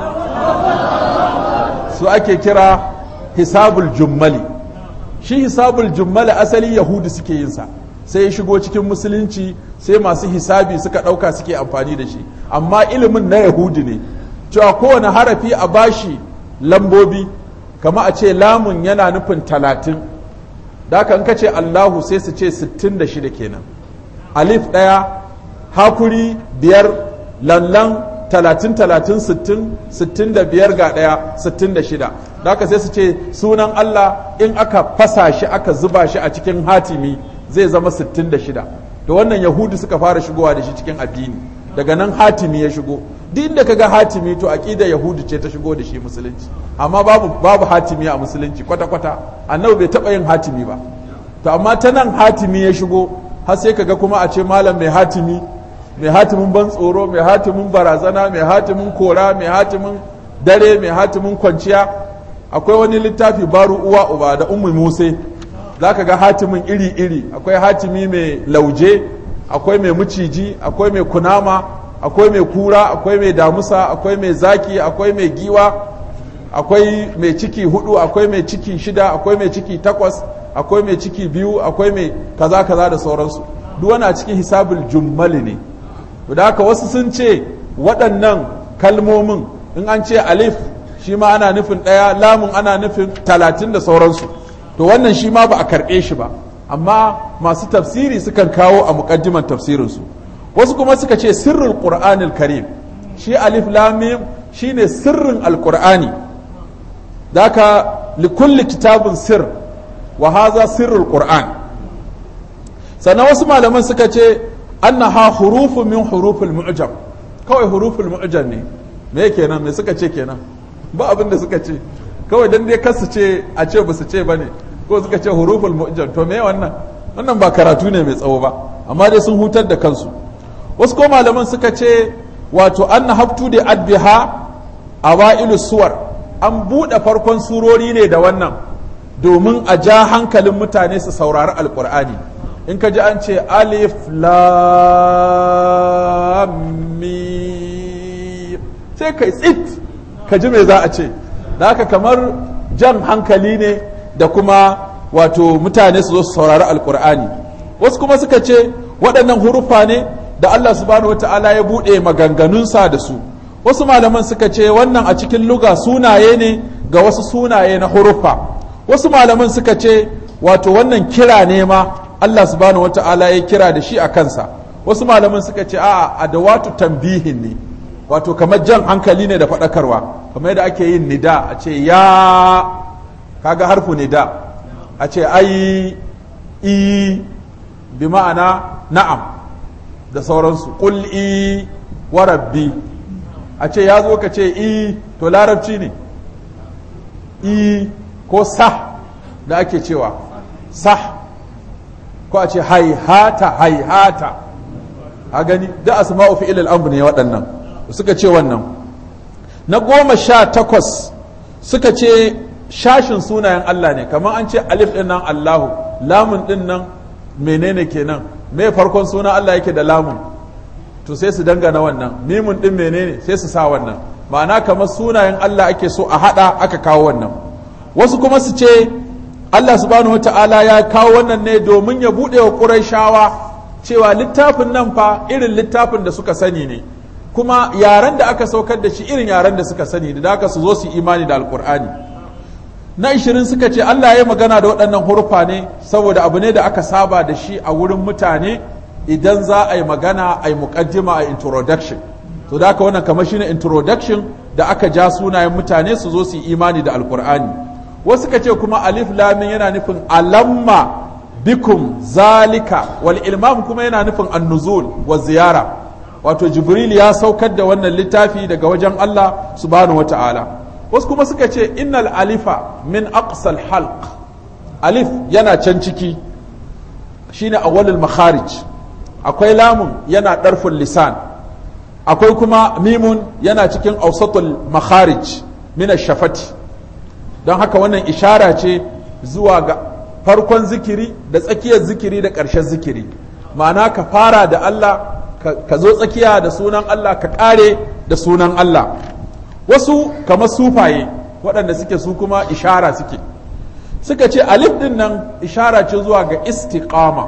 su ake kira hisabul jummali shi hisabul jummali asali yahudu suke yin sa sai ya shigo cikin musulunci sai masu hisabi suka ɗauka suke amfani da shi amma ilimin na yahudu ne cewa kowane harafi a bashi lambobi kama a ce lamun yana nufin talatin da kan ka ce allahu sai su ce sittin da shida kenan alif ɗaya hakuri biyar lallan talatin talatin sittin sittin da biyar ga ɗaya sittin da shida da haka sai su ce sunan Allah in aka fasa shi aka zuba shi a cikin hatimi zai zama sittin da shida da wannan yahudu suka fara shigowa da shi cikin addini daga nan hatimi ya shigo duk inda kaga hatimi to aqida yahudu ce ta shigo da shi musulunci amma babu babu hatimi a musulunci kwata kwata annabi bai taba yin hatimi ba to amma ta nan hatimi ya shigo har sai kaga kuma a ce malam mai hatimi mai hatimin ban tsoro mai hatimin barazana mai hatimin kora mai hatimin dare mai hatimin kwanciya akwai wani littafi baru uwa uba da ummu muse za ka ga hatimin iri-iri akwai hatimi mai lauje akwai mai maciji akwai mai kunama akwai mai kura akwai mai damusa akwai mai zaki akwai mai giwa akwai mai ciki hudu akwai mai ciki shida akwai mai ciki takwas akwai mai ciki biyu akwai mai kaza kaza da sauransu duk wani a cikin hisabul jummali ne da haka wasu sun ce waɗannan kalmomin in an ce alif shi ma ana nufin ɗaya lamun ana nufin talatin da sauransu to wannan shi ma ba a karɓe shi ba amma masu tafsiri sukan kawo a muƙaddiman tafsirinsu wasu kuma suka ce sirrul qur'anil karim shi alif lam mim shine sirrin alqur'ani daka likulli kitabun sir wa haza sirrul qur'an sannan wasu malaman suka ce annaha hurufu min huruful mu'jam kawai huruful mu'jam ne me kenan me suka ce kenan ba abin da suka ce kawai dan dai kasu ce a ce ba su ce bane ko suka ce huruful mu'jam to me wannan wannan ba karatu ne mai tsawo ba amma dai sun hutar da kansu wasu ko malaman suka ce wato anna haftu da adbiha awailu suwar an buɗe farkon surori ne da wannan domin a ja hankalin mutane su saurari alkur'ani in ka ji an ce alif lam sai kai tsit ka ji me za a ce da haka kamar jan hankali ne da kuma wato mutane su zo su saurari alkur'ani wasu kuma suka ce waɗannan hurufa ne da Allah subhanahu wata'ala ya buɗe maganganunsa da su wasu malaman suka ce wannan a cikin luga sunaye ne ga wasu sunaye na hurufa wasu malaman suka ce wato wannan kira ne ma Allah subhanahu wata'ala ya kira da shi a kansa wasu malaman suka ce a'a adawatu tambihin ne wato kamar jan hankali ne da faɗakarwa kamar yadda ake yin nida a ce ya kaga harfu nida a ce ai i bi ma'ana na'am da sauransu ƙul i wa rabbi a ce ya zo ka ce i to larabci ne i ko sah da ake cewa sah ko a ce haihata haihata a gani da asma'u fi ilal amr ne waɗannan suka ce wannan na goma sha takwas suka ce shashin sunayen Allah ne kamar an ce alif ɗin nan Allahu lamun ɗin nan menene kenan me farkon suna Allah yake da lamun to sai su dangana wannan mimun ɗin menene sai su sa wannan ma'ana kamar sunayen Allah ake so a haɗa aka kawo wannan wasu kuma su ce Allah subhanahu wata'ala ya kawo wannan ne domin ya buɗe wa ƙurayshawa cewa littafin nan fa irin littafin da suka sani ne kuma yaren da aka saukar da shi irin yaren da suka sani da haka su zo su imani da alkur'ani na ishirin suka ce Allah ya magana da waɗannan hurfa ne saboda abu ne da aka saba da shi a wurin mutane idan za a yi magana a yi muƙaddima a introduction to da haka wannan kamar shine introduction da aka ja sunayen mutane su zo su yi imani da alkur'ani wasu suka ce kuma alif lamin yana nufin alamma bikum zalika wal ilmam kuma yana nufin annuzul wa ziyara wato jibril ya saukar da wannan littafi daga wajen Allah subhanahu wata'ala wasu kuma suka ce innal alifa min aqsal halq alif yana can ciki shine awwalul makharij akwai lamun yana darful lisan akwai kuma mimun yana cikin awsatul makharij min shafati don haka wannan ishara ce zuwa ga farkon zikiri da tsakiyar zikiri da ƙarshen zikiri ma'ana ka fara da Allah ka zo tsakiya da sunan Allah ka ƙare da sunan Allah wasu kamar sufaye waɗanda suke su kuma ishara suke suka ce alif ɗin nan ishara ce zuwa ga istiqama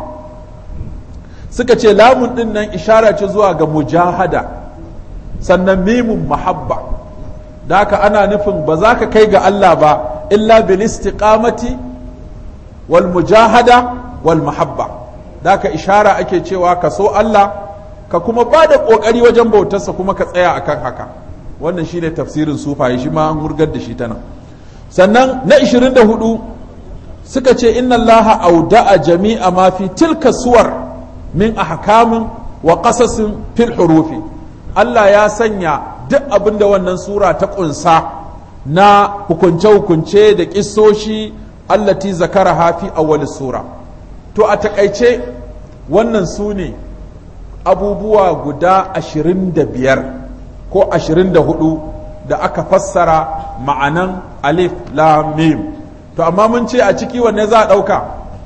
suka ce lamun ɗin nan ishara ce zuwa ga mujahada sannan mimun mahabba da haka ana nufin ba za ka kai ga Allah ba illa bil istiqamati wal mujahada wal mahabba da haka ishara ake cewa ka so Allah ka kuma ba da ƙoƙari wajen bautarsa kuma ka tsaya akan haka wannan shine tafsirin sufaye shi ma an hurgar da shi ta nan sannan na 24 suka ce inna Allah auda'a jami'a ma fi tilka suwar min ahkamin wa qasasin fil hurufi Allah ya sanya duk abin da wannan sura ta ƙunsa na hukunce-hukunce da ƙisoshi allati zakara hafi awwal sura to a takaice wannan su ne abubuwa guda ashirin da biyar ko ashirin da hudu da aka fassara ma'anan alif lam mim to amma mun ce a ciki wanne za a ɗauka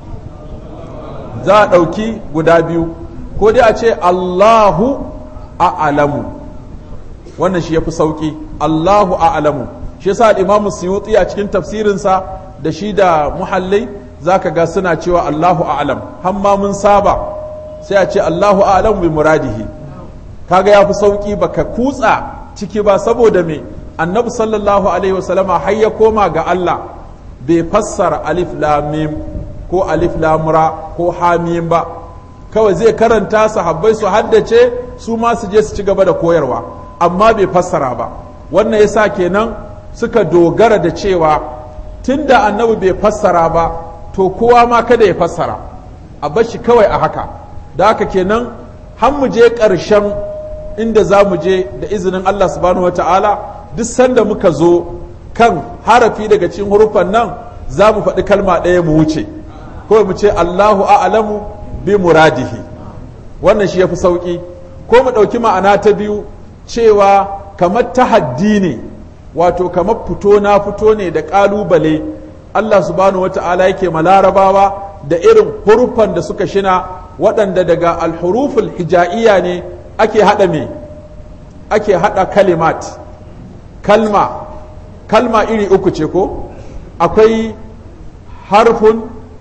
za a ɗauki guda biyu ko dai a ce allahu a'alamu wannan shi ya fi sauƙi allahu a'alamu shi yasa al-imamu suyuti a cikin tafsirinsa da shi da muhallai zaka ga suna cewa allahu a'alam hamma mun saba sai a ce Allahu a'lamu bi muradihi kaga yafi sauki baka kutsa ciki ba saboda me annabi sallallahu alaihi wasallama har ya koma ga Allah bai fassara alif lam mim ko alif lamura ko hamim ba kawai zai karanta sahabbai su haddace su ma su je su ci gaba da koyarwa amma bai fassara ba wannan yasa kenan suka dogara da cewa tunda annabi bai fassara ba to kowa ma kada ya fassara a bar shi kawai a haka da haka kenan har mu je ƙarshen inda za mu je da izinin Allah subhanahu wata'ala duk sanda muka zo kan harafi daga cikin hurufan nan za mu faɗi kalma ɗaya mu wuce kawai mu ce Allahu a'lamu bi muradihi wannan shi yafi sauki ko mu ɗauki ma'ana ta biyu cewa kamar tahaddi ne wato kamar fito na fito ne da ƙalubale Allah subhanahu wata'ala yake ma larabawa da irin hurufan da suka shina waɗanda daga alhuruful hija'iyya ne ake haɗa me ake haɗa kalimat kalma kalma iri uku ce ko akwai harfun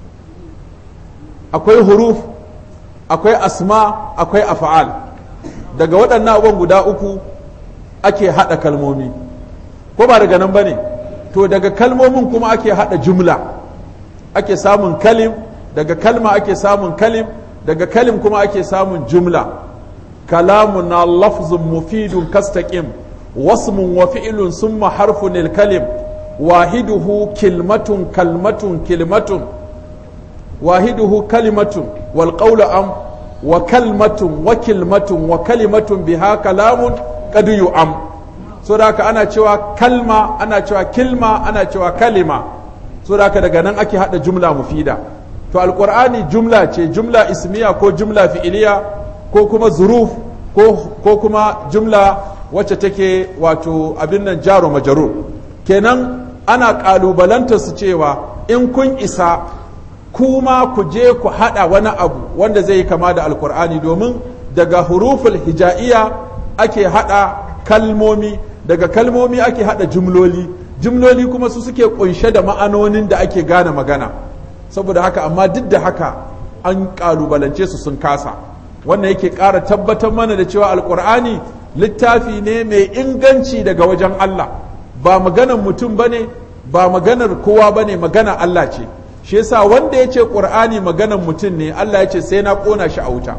akwai huruf akwai asma akwai afa'al daga waɗannan abubuwan guda uku ake haɗa kalmomi ko ba daga nan ba ne to daga kalmomin kuma ake haɗa jumla ake samun kalim daga kalma ake samun kalim daga kalim kuma ake samun jumla kalamun na lafzun mufidun kastaqim wasmun wa fi'lun summa harfun kalim wahiduhu kilmatun kalmatun kilmatun wahiduhu kalimatun wal qawlu am wa kalmatun wa kilmatun wa kalimatun biha kalamun qad yu'am so da haka ana cewa kalma ana cewa kilma ana cewa kalima so da haka daga nan ake hada jumla mufida to alqur'ani jumla ce jumla ismiya ko jumla fi'iliya ko kuma zuruf ko, ko kuma jumla wacce take wato abin nan jaro majarur kenan ana kalubalanta su cewa in kun isa kuma ku je ku hada wani abu wanda zai yi kama da alkur'ani domin daga huruful hija'iyya ake hada kalmomi daga kalmomi ake hada jumloli jumloli kuma su suke kunshe da ma'anonin da ake gane magana saboda haka amma duk da haka an kalubalance su sun kasa wannan yake ƙara tabbatar mana da cewa alkur'ani littafi ne mai inganci daga wajen Allah ba maganar mutum ba ne ba maganar kowa ba ne magana Allah ce shi yasa wanda ya ce ƙur'ani maganar mutum ne Allah ya ce sai na ƙona shi a wuta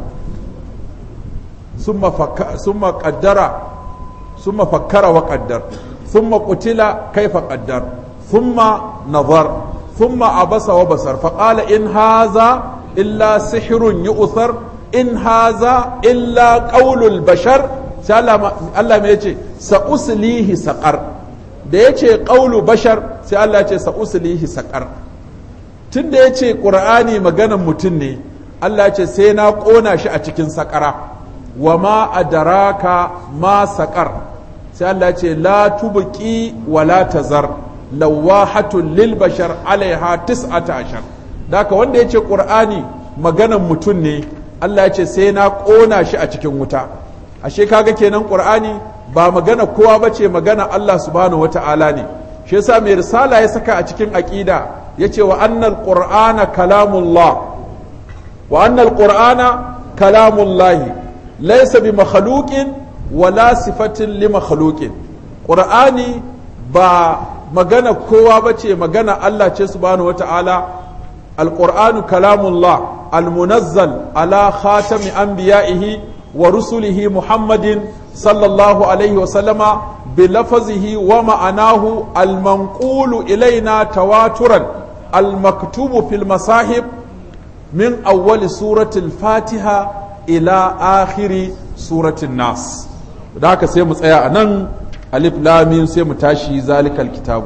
summa ƙaddara summa fakkara wa ƙaddar summa ƙutila kaifa ƙaddar summa nazar summa abasa wa basar faƙala in haza illa sihirun yu'thar in haza illa ƙaulul bashar sai Allah mai ce sa'uslihi saƙar da ya ce ƙaulu bashar sai Allah ya ce sa'uslihi saƙar tun da ya ce ƙur'ani maganan mutum ne Allah ya ce sai na ƙona shi a cikin saƙara wa ma adaraka ma saƙar sai Allah ya ce la tubqi wa la tazar lawahatun lil bashar alaiha tis'ata ashar daka wanda ya ce ƙur'ani maganan mutum ne Allah ya ce sai na ƙona shi a cikin wuta ashe kaga kenan qur'ani ba magana kowa bace magana Allah subhanahu wata'ala ne shi yasa mai risala ya saka a cikin aqida yace wa annal qur'ana kalamullah wa annal qur'ana kalamullah laysa bi makhluqin wala sifatin li makhluqin qur'ani ba magana kowa bace magana Allah ce subhanahu wata'ala القرآن كلام الله المنزل على خاتم أنبيائه ورسله محمد صلى الله عليه وسلم بلفظه ومعناه المنقول إلينا تواترا المكتوب في المصاحب من أول سورة الفاتحة إلى آخر سورة الناس ذاك سيمس أيا أنن ألف لامين سيمتاشي ذلك الكتاب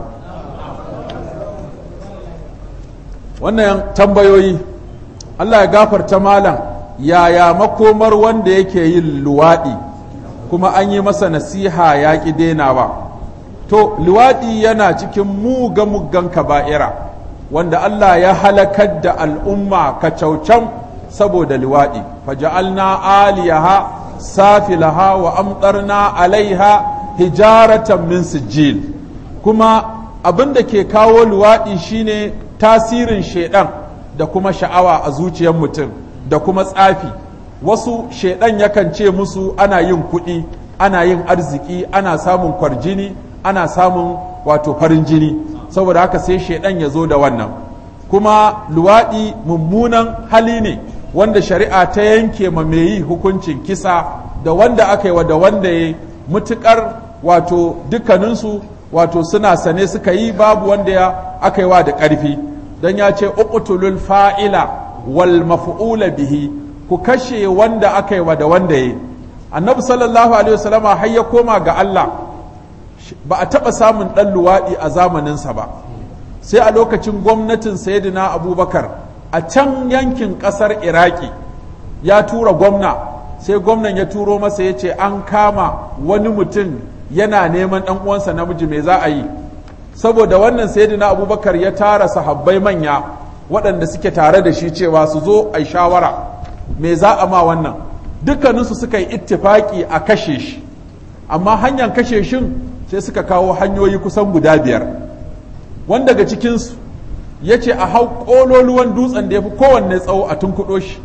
wannan tambayoyi Allah ya gafarta malam yaya makomar wanda yake yin luwaɗi kuma an yi masa nasiha ya ƙi denawa to luwaɗi yana cikin muga muggan kaba'ira wanda Allah ya halakar da al'umma kacaucan saboda luwaɗi faja'alna aliyaha safilaha wa amtarna alaiha hijaratan min sijil kuma abin da ke kawo luwaɗi shine tasirin shaidan da kuma sha'awa a zuciyar mutum da kuma tsafi wasu shaidan yakan ce musu ana yin kuɗi ana yin arziki ana samun kwarjini ana samun wato farin jini saboda haka sai shaidan ya zo da wannan kuma luwaɗi mummunan hali ne wanda shari'a ta yanke ma mai yi hukuncin kisa da wanda aka yi wa da wanda ya mutukar wato dukkaninsu wato suna sane suka yi babu wanda ya aka yi wa da ƙarfi don ya ce uqtulul fa'ila wal maf'ula bihi ku kashe wanda aka yi wa da wanda ya annabi sallallahu alaihi wasallama har ya koma ga Allah ba a taɓa samun ɗan luwaɗi a zamaninsa ba sai a lokacin gwamnatin sayyidina abubakar a can yankin ƙasar iraki ya tura gwamna sai gwamnan ya turo masa ya ce an kama wani mutum yana neman ɗan uwansa namiji me za a yi saboda wannan sayyidina abubakar ya tara sahabbai manya waɗanda suke tare da shi cewa su zo a shawara me za a ma wannan dukkaninsu suka yi ittifaki a kashe shi amma hanyar kashe shin sai suka kawo hanyoyi kusan guda biyar wanda daga cikinsu ya ce a hau ƙololuwan dutsen da ya fi kowanne tsawo a tunkuɗo shi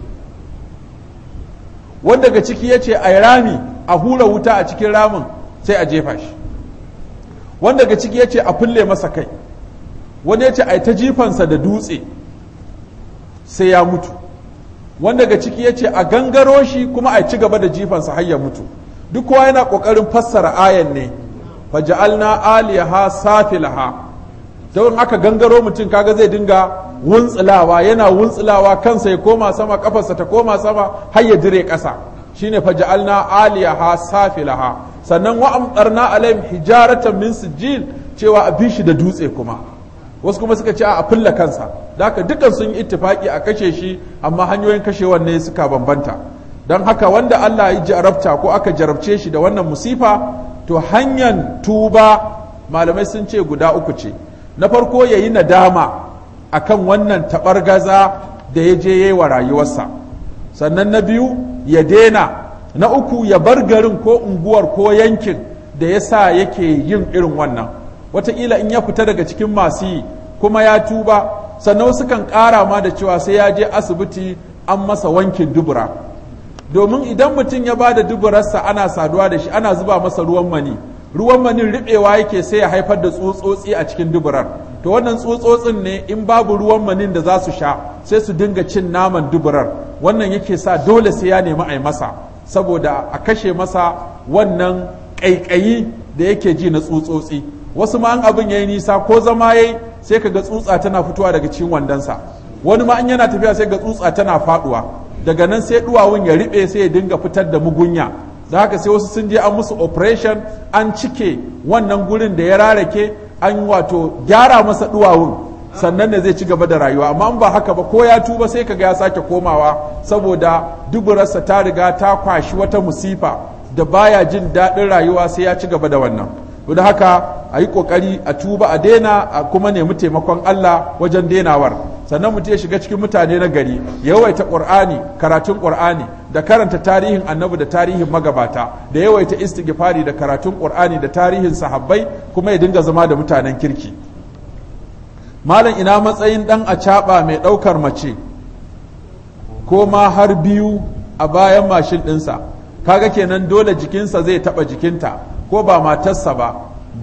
wanda daga ciki ya ce a rami a hura wuta a cikin ramin sai a jefa shi wanda daga ciki ya ce a fulle masa kai wani ya ce a ta jifansa da dutse sai ya mutu wanda daga ciki ya ce a gangaro shi kuma a ci gaba da jifansa har ya mutu duk kowa yana ƙoƙarin fassara ayan ne faja'alna aliyaha safilaha don aka gangaro mutum kaga zai dinga wuntsulawa yana wuntsulawa kansa ya koma sama kafarsa ta koma sama har ya dire ƙasa shine faja'alna aliyaha safilaha sannan wa amtarna alaihim hijaratan min sijil cewa a bishi da dutse kuma wasu kuma suka ce a fulla kansa da haka dukan sun yi ittifaki a kashe shi amma hanyoyin kashewan ne suka bambanta don haka wanda Allah ya jarabta ko aka jarabce shi da wannan musifa to hanyar tuba malamai sun ce guda uku ce na farko ya yi nadama akan wannan taɓargaza da ya je ya yi wa rayuwarsa sannan na biyu ya dena na uku ya bar garin ko unguwar ko yankin da ya sa yake yin irin wannan wataƙila in ya fita daga cikin masu yi kuma ya tuba sannan wasu kan ƙara ma da cewa sai ya je asibiti an masa wankin dubura domin idan mutum ya ba da duburarsa ana saduwa da shi ana zuba masa ruwan mani ruwan manin riɓewa yake sai ya haifar da tsutsotsi a cikin duburar to wannan tsutsotsin ne in babu ruwan manin da za su sha sai su dinga cin naman duburar wannan yake sa dole sai ya nemi a yi masa saboda a kashe masa wannan ƙaiƙayi da yake ji na tsutsotsi wasu ma an abin ya yi nisa ko zama ya yi sai ka ga tsutsa tana fitowa daga cikin wandonsa wani ma an yana tafiya sai ga tsutsa tana faɗuwa daga nan sai duwawun ya riɓe sai ya dinga fitar da mugunya da haka sai wasu sun je an musu operation an cike wannan gurin da ya rarake an wato gyara masa duwawun sannan ne zai ci gaba da rayuwa amma in ba haka ba ko ya tuba sai kaga ya sake komawa saboda duburarsa ta riga ta kwashi wata musifa da baya jin daɗin rayuwa sai ya ci gaba da wannan da haka a yi ƙoƙari a tuba a daina a kuma nemi taimakon Allah wajen denawar sannan mutum ya shiga cikin mutane na gari yawaita ƙur'ani karatun ƙur'ani da karanta tarihin annabi da tarihin magabata da yawaita istighfari da karatun ƙur'ani da tarihin sahabbai kuma ya dinga zama da mutanen kirki malam ina matsayin dan acaɓa mai ɗaukar mace ko ma har biyu a bayan mashin ɗinsa kaga kenan dole jikinsa zai taɓa jikinta ko ba matarsa ba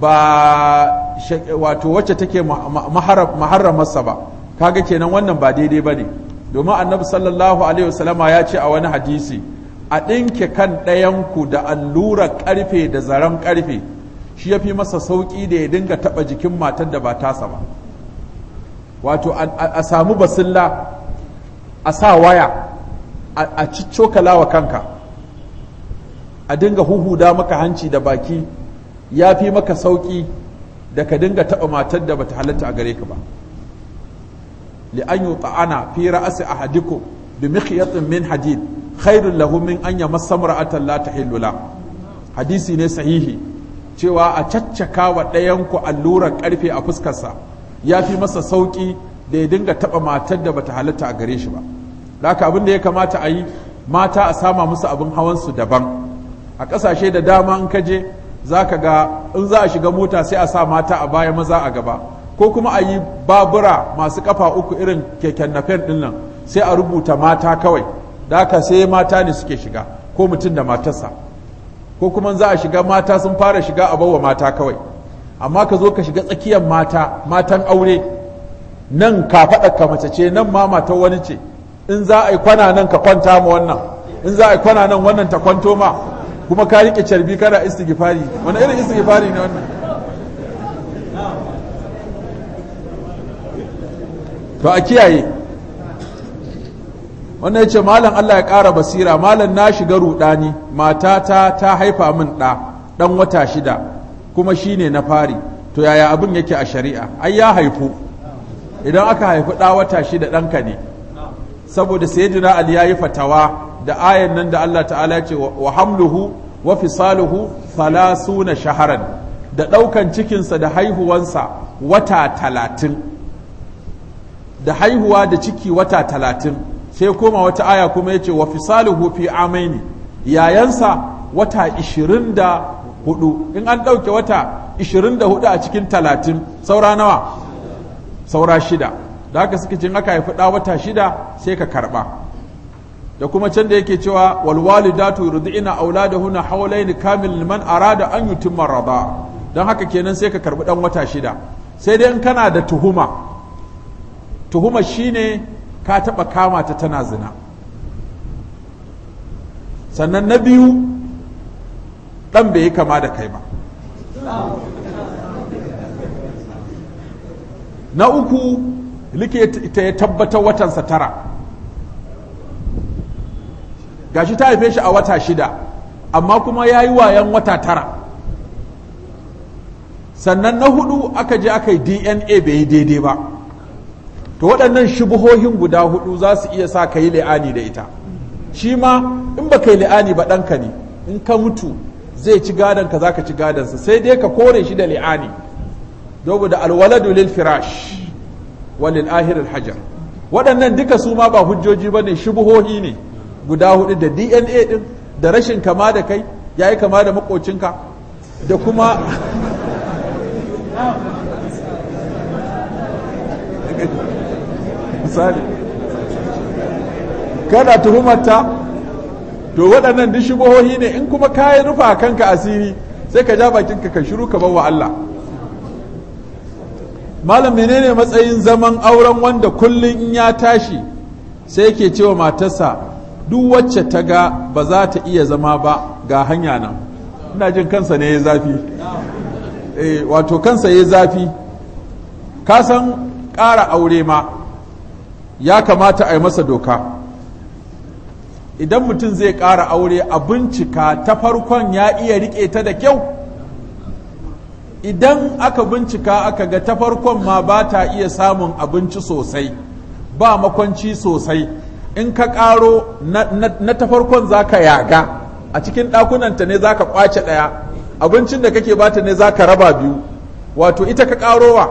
ba wato wacce take maharramarsa ba kaga kenan wannan ba daidai ba ne domin annabi sallallahu alaihi wasallama ya ce a wani hadisi a ɗinke kan ɗayanku da allura ƙarfe da zaren ƙarfe shi ya fi masa sauƙi da ya dinga taɓa jikin matar da ba tasa ba wato a samu basilla a sa waya a ciccokala wa kanka a dinga huhuda maka hanci da baki ya fi maka sauƙi da ka dinga taɓa matar da bata halatta a gare ka ba li'an yi ta'ana fi ra'asi a hadiku bi mikhyatin min hadid khairun lahu min an yamassa mar'atan la tahillu la hadisi ne sahihi cewa a caccaka wa ɗayanku allurar ƙarfe a fuskarsa ya fi masa sauƙi da ya dinga taɓa matar da bata halatta a gare shi ba haka abin da ya kamata a yi mata a sama musu abin hawansu daban a ƙasashe da dama in kaje za ka ga in za a shiga mota sai a sa mata a baya maza a gaba ko kuma a yi babura masu kafa uku irin keken nafen ɗin nan sai a rubuta mata kawai da haka sai mata ne suke shiga ko mutum da matarsa ko kuma za a shiga mata sun fara shiga a bawa mata kawai amma ka zo ka shiga tsakiyar mata matan aure nan ka faɗa ka mace ce nan ma matar wani ce in za a yi kwana nan ka kwanta ma wannan in za a yi kwana nan wannan ta kwanto ma kuma ka riƙe carbi kana istighfari wani irin istighfari ne wannan to a kiyaye wannan ya ce malam Allah ya ƙara basira malam na shiga ruɗani matata ta haifa min ɗa ɗan wata shida kuma shi ne na fari to yaya abin yake a shari'a ai ya haifu idan aka haifi ɗa wata shida ɗanka ne saboda sayyidina ali ya yi fatawa da ayan nan da Allah ta'ala ya ce wa hamluhu wa fisaluhu thalathuna shaharan da ɗaukan cikinsa da haihuwansa wata talatin da haihuwa da ciki wata talatin sai koma wata aya kuma ya ce wa fisaluhu fi amaini yayansa wata ishirin da hudu in an ɗauke wata ishirin da hudu a cikin talatin saura nawa saura shida da haka suka cin aka haifi ɗa wata shida sai ka karɓa da kuma can da yake cewa walwalidatu yurdi'na auladahunna hawlayn kamil liman arada an yutimma rada don haka kenan sai ka karɓi ɗan wata shida sai dai in kana da tuhuma tuhuma shine ka taɓa kama ta tana zina sannan na biyu ɗan bai yi kama da kai ba na uku likita ya tabbatar watansa tara gashi ta haife shi a wata shida amma kuma ya yi wayan wata tara sannan na hudu aka je aka yi dna bai yi daidai ba to waɗannan shubuhohin guda hudu za su iya sa ka yi li'ani da ita shi ma in ba ka yi li'ani ba ɗanka ne in ka mutu zai ci gadonka za ka ci gadonsa sai dai ka kore shi da li'ani dobu da alwaladu lil firash walil ahiril hajar waɗannan duka su ma ba hujjoji ba ne shubuhohi ne guda hudu da dna ɗin da rashin kama da kai ya yi kama da makocinka da kuma misali kana tuhumarta to waɗannan duk shubuhohi ne in kuma kayi rufa kanka asiri sai ka ja bakinka ka shiru ka bawa Allah malam menene matsayin zaman auren wanda kullum in ya tashi sai yake cewa matarsa duk wacce ta ga ba za ta iya zama ba ga hanya nan ina jin kansa ne ya zafi eh wato kansa ya zafi ka san ƙara aure ma ya kamata a yi masa doka idan mutum zai ƙara aure a bincika ta farkon ya iya riƙe ta da kyau idan aka bincika aka ga ta farkon ma ba ta iya samun abinci sosai ba makwanci sosai in ka ƙaro na ta farkon za ka yaga a cikin ɗakunanta ne za ka ƙwace ɗaya abincin da kake bata ne za ka raba biyu wato ita ka ƙarowa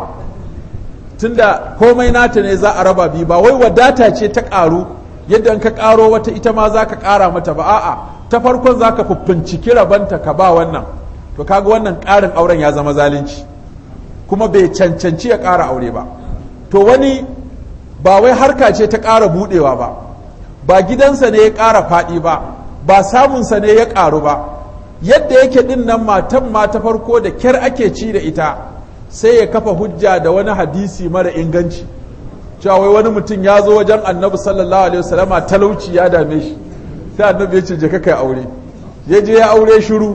tunda komai nata ne za a raba biyu ba wai wadata ce ta ƙaru yadda in ka ƙaro wata ita ma za ka ƙara mata ba a'a ta farkon za ka fuffinciki rabanta ka ba wannan to kaga wannan ƙarin auren ya zama zalunci kuma bai cancanci ya ƙara aure ba to wani ba wai harka ce ta ƙara buɗewa ba ba gidansa ne ya ƙara faɗi ba ba samunsa ne ya ƙaru ba yadda yake ɗin nan matan ma ta farko da kyar ake ci da ita sai ya kafa hujja da wani hadisi mara inganci cewa wai wani mutum ya zo wajen annabi sallallahu alaihi wasallama talauci ya dame shi sai annabi ya ce je kai aure ya je ya aure shiru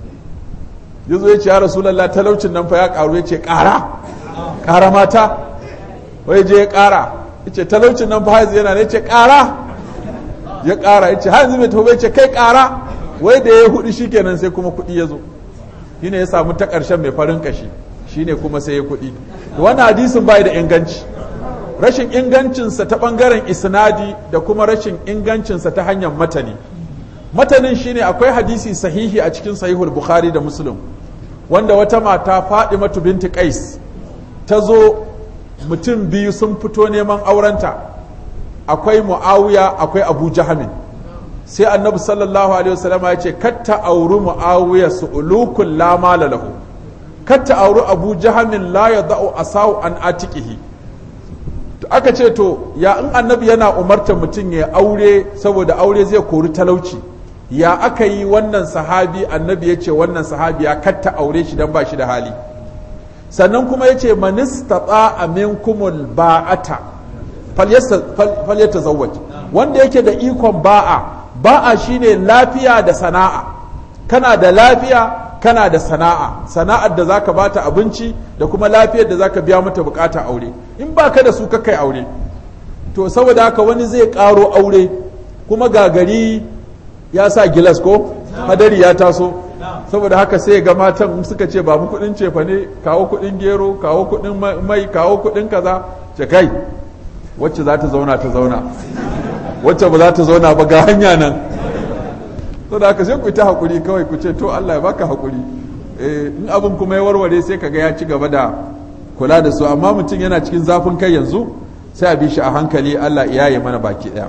ya zo ya ce ya rasulallah talaucin nan fa ya karu ya ce ƙara ƙara mata wai je ya ƙara ya ce talaucin nan fa haizu yana ne ya ce ƙara ya ƙara ya ce har yanzu mai tafi ya ce kai ƙara wai da ya hudu shikenan sai kuma kuɗi ya zo shi ne ya samu ta ƙarshen mai farin kashi shi ne kuma sai ya kuɗi wannan hadisin bai da inganci rashin ingancinsa ta ɓangaren isnadi da kuma rashin ingancinsa ta hanyar matani matanin shine akwai hadisi sahihi a cikin sahihul bukhari da muslim wanda wata mata matu binti qais ta zo mutum biyu sun fito neman aurenta akwai muawiya akwai abu jahamin sai annabi sallallahu alaihi wasallam ya ce katta auri muawiya su ulukun la mala lahu katta auri abu jahamin la yadau asau an atiqihi aka ce to ya in annabi yana umartar mutum ya aure saboda aure zai kori talauci ya aka yi wannan sahabi annabi ya ce wannan sahabi ya katta aure shi don ba shi da hali sannan kuma yace manistata aminkumul ba'ata falyatazawwaj wanda yake da ikon ba'a ba'a shine lafiya da sana'a kana da lafiya kana da sana'a sana'ar da zaka bata abinci da kuma lafiyar da zaka biya mata bukata aure in baka da su kai aure to saboda haka wani zai karo aure kuma gagari ya sa gilas ko hadari ya taso saboda haka sai ga matan suka ce ba mu kudin cefa ne kawo kudin gero kawo kudin mai kawo kudin kaza ce kai wacce za ta zauna ta zauna wacce ba za ta zauna ba ga hanya nan saboda haka sai ku ta hakuri kawai ku ce to Allah ya baka hakuri in abin kuma ya warware sai kaga ya ci gaba da kula da su amma mutum yana cikin zafin kai yanzu sai a bi shi a hankali Allah ya yi mana baki daya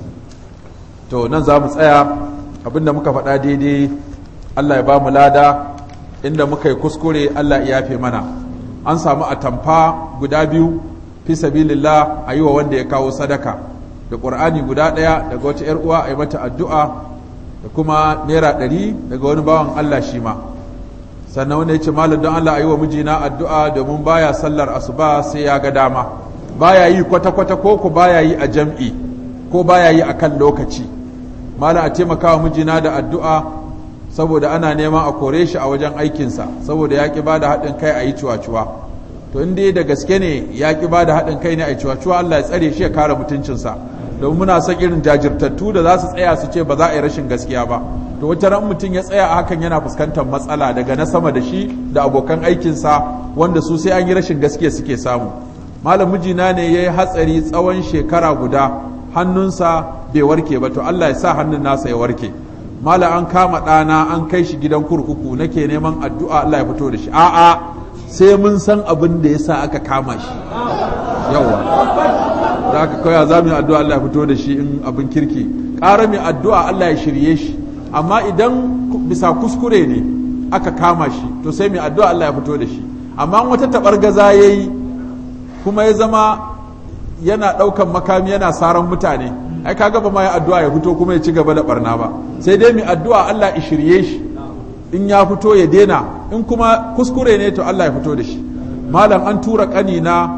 to nan za mu tsaya abinda muka faɗa daidai Allah ya ba mu lada inda muka yi kuskure Allah ya yafe mana an samu atamfa guda biyu fi sabilillah a yi wa wanda ya kawo sadaka da ƙur'ani guda ɗaya daga wata 'yar uwa a yi mata addu'a da kuma naira ɗari daga wani bawan Allah shi ma sannan wanda ya ce malam don Allah a yi wa mijina addu'a domin baya sallar asuba sai ya ga dama baya yi kwata-kwata ko ku baya yi a jam'i ko baya yi a kan lokaci malam a taimaka wa mijina da addu'a saboda ana neman a kore shi a wajen aikinsa saboda ya ƙi ba da haɗin kai a yi cuwa-cuwa to in dai da gaske ne ya ƙi ba da haɗin kai ne a yi cuwa-cuwa Allah ya tsare shi ya kare mutuncinsa domin muna son irin jajirtattu da za su tsaya su ce ba za a yi rashin gaskiya ba to wata ran mutum ya tsaya a hakan yana fuskantar matsala daga na sama da shi da abokan aikinsa wanda su sai an yi rashin gaskiya suke samu malam mijina ne ya yi hatsari tsawon shekara guda hannunsa bai warke ba to Allah ya sa hannun nasa ya warke malam an kama ɗana an kai shi gidan kurkuku nake neman addu'a Allah ya fito da shi a'a sai mun san abin da ya sa aka kama shi yawa da aka kawai za mu yi addu'a Allah ya fito da shi in abin kirki ƙara mai addu'a Allah ya shirye shi amma idan bisa kuskure ne aka kama shi to sai mai addu'a Allah ya fito da shi amma wata taɓar gaza ya yi kuma ya zama yana ɗaukan makami yana saran mutane ai kaga ba ma ya addu'a ya fito kuma ya ci gaba da barna ba sai dai mai addu'a Allah ya shirye shi in ya fito ya dena in kuma kuskure ne to Allah ya fito da shi malam an tura ƙanina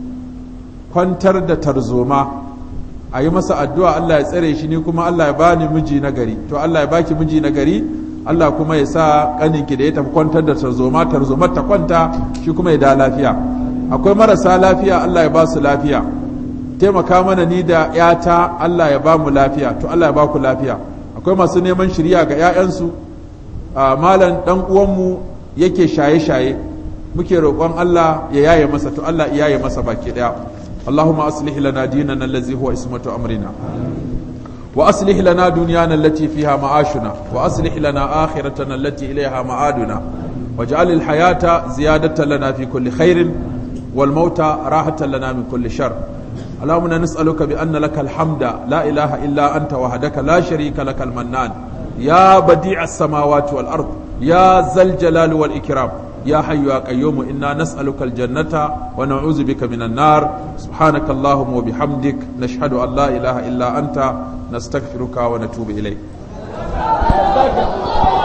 kwantar da tarzoma a yi masa addu'a Allah ya tsare shi ni kuma Allah ya bani miji na gari to Allah ya baki miji na gari Allah kuma ya sa ƙaninki da ya tafi kwantar da tarzoma tarzomar ta kwanta shi kuma ya da lafiya akwai marasa lafiya Allah ya ba su lafiya taimaka mana ni da ‘yata Allah ya ba mu lafiya to Allah ya ba ku lafiya akwai masu neman shirya ga ‘ya'yansu malam ɗan uwanmu yake shaye-shaye muke roƙon Allah ya yaye masa to Allah ya yaye masa baki ɗaya اللهم أصلح لنا ديننا الذي هو اسمة أمرنا وأصلح لنا دنيانا التي فيها معاشنا وأصلح لنا آخرتنا التي إليها معادنا واجعل الحياة زيادة لنا في كل خير والموت راحة لنا من كل شر اللهم نسألك بأن لك الحمد لا إله إلا أنت وحدك لا شريك لك المنان يا بديع السماوات والأرض يا ذا الجلال والإكرام يا حي يا قيوم إنا نسألك الجنة ونعوذ بك من النار سبحانك اللهم وبحمدك نشهد أن لا إله إلا أنت نستغفرك ونتوب إليك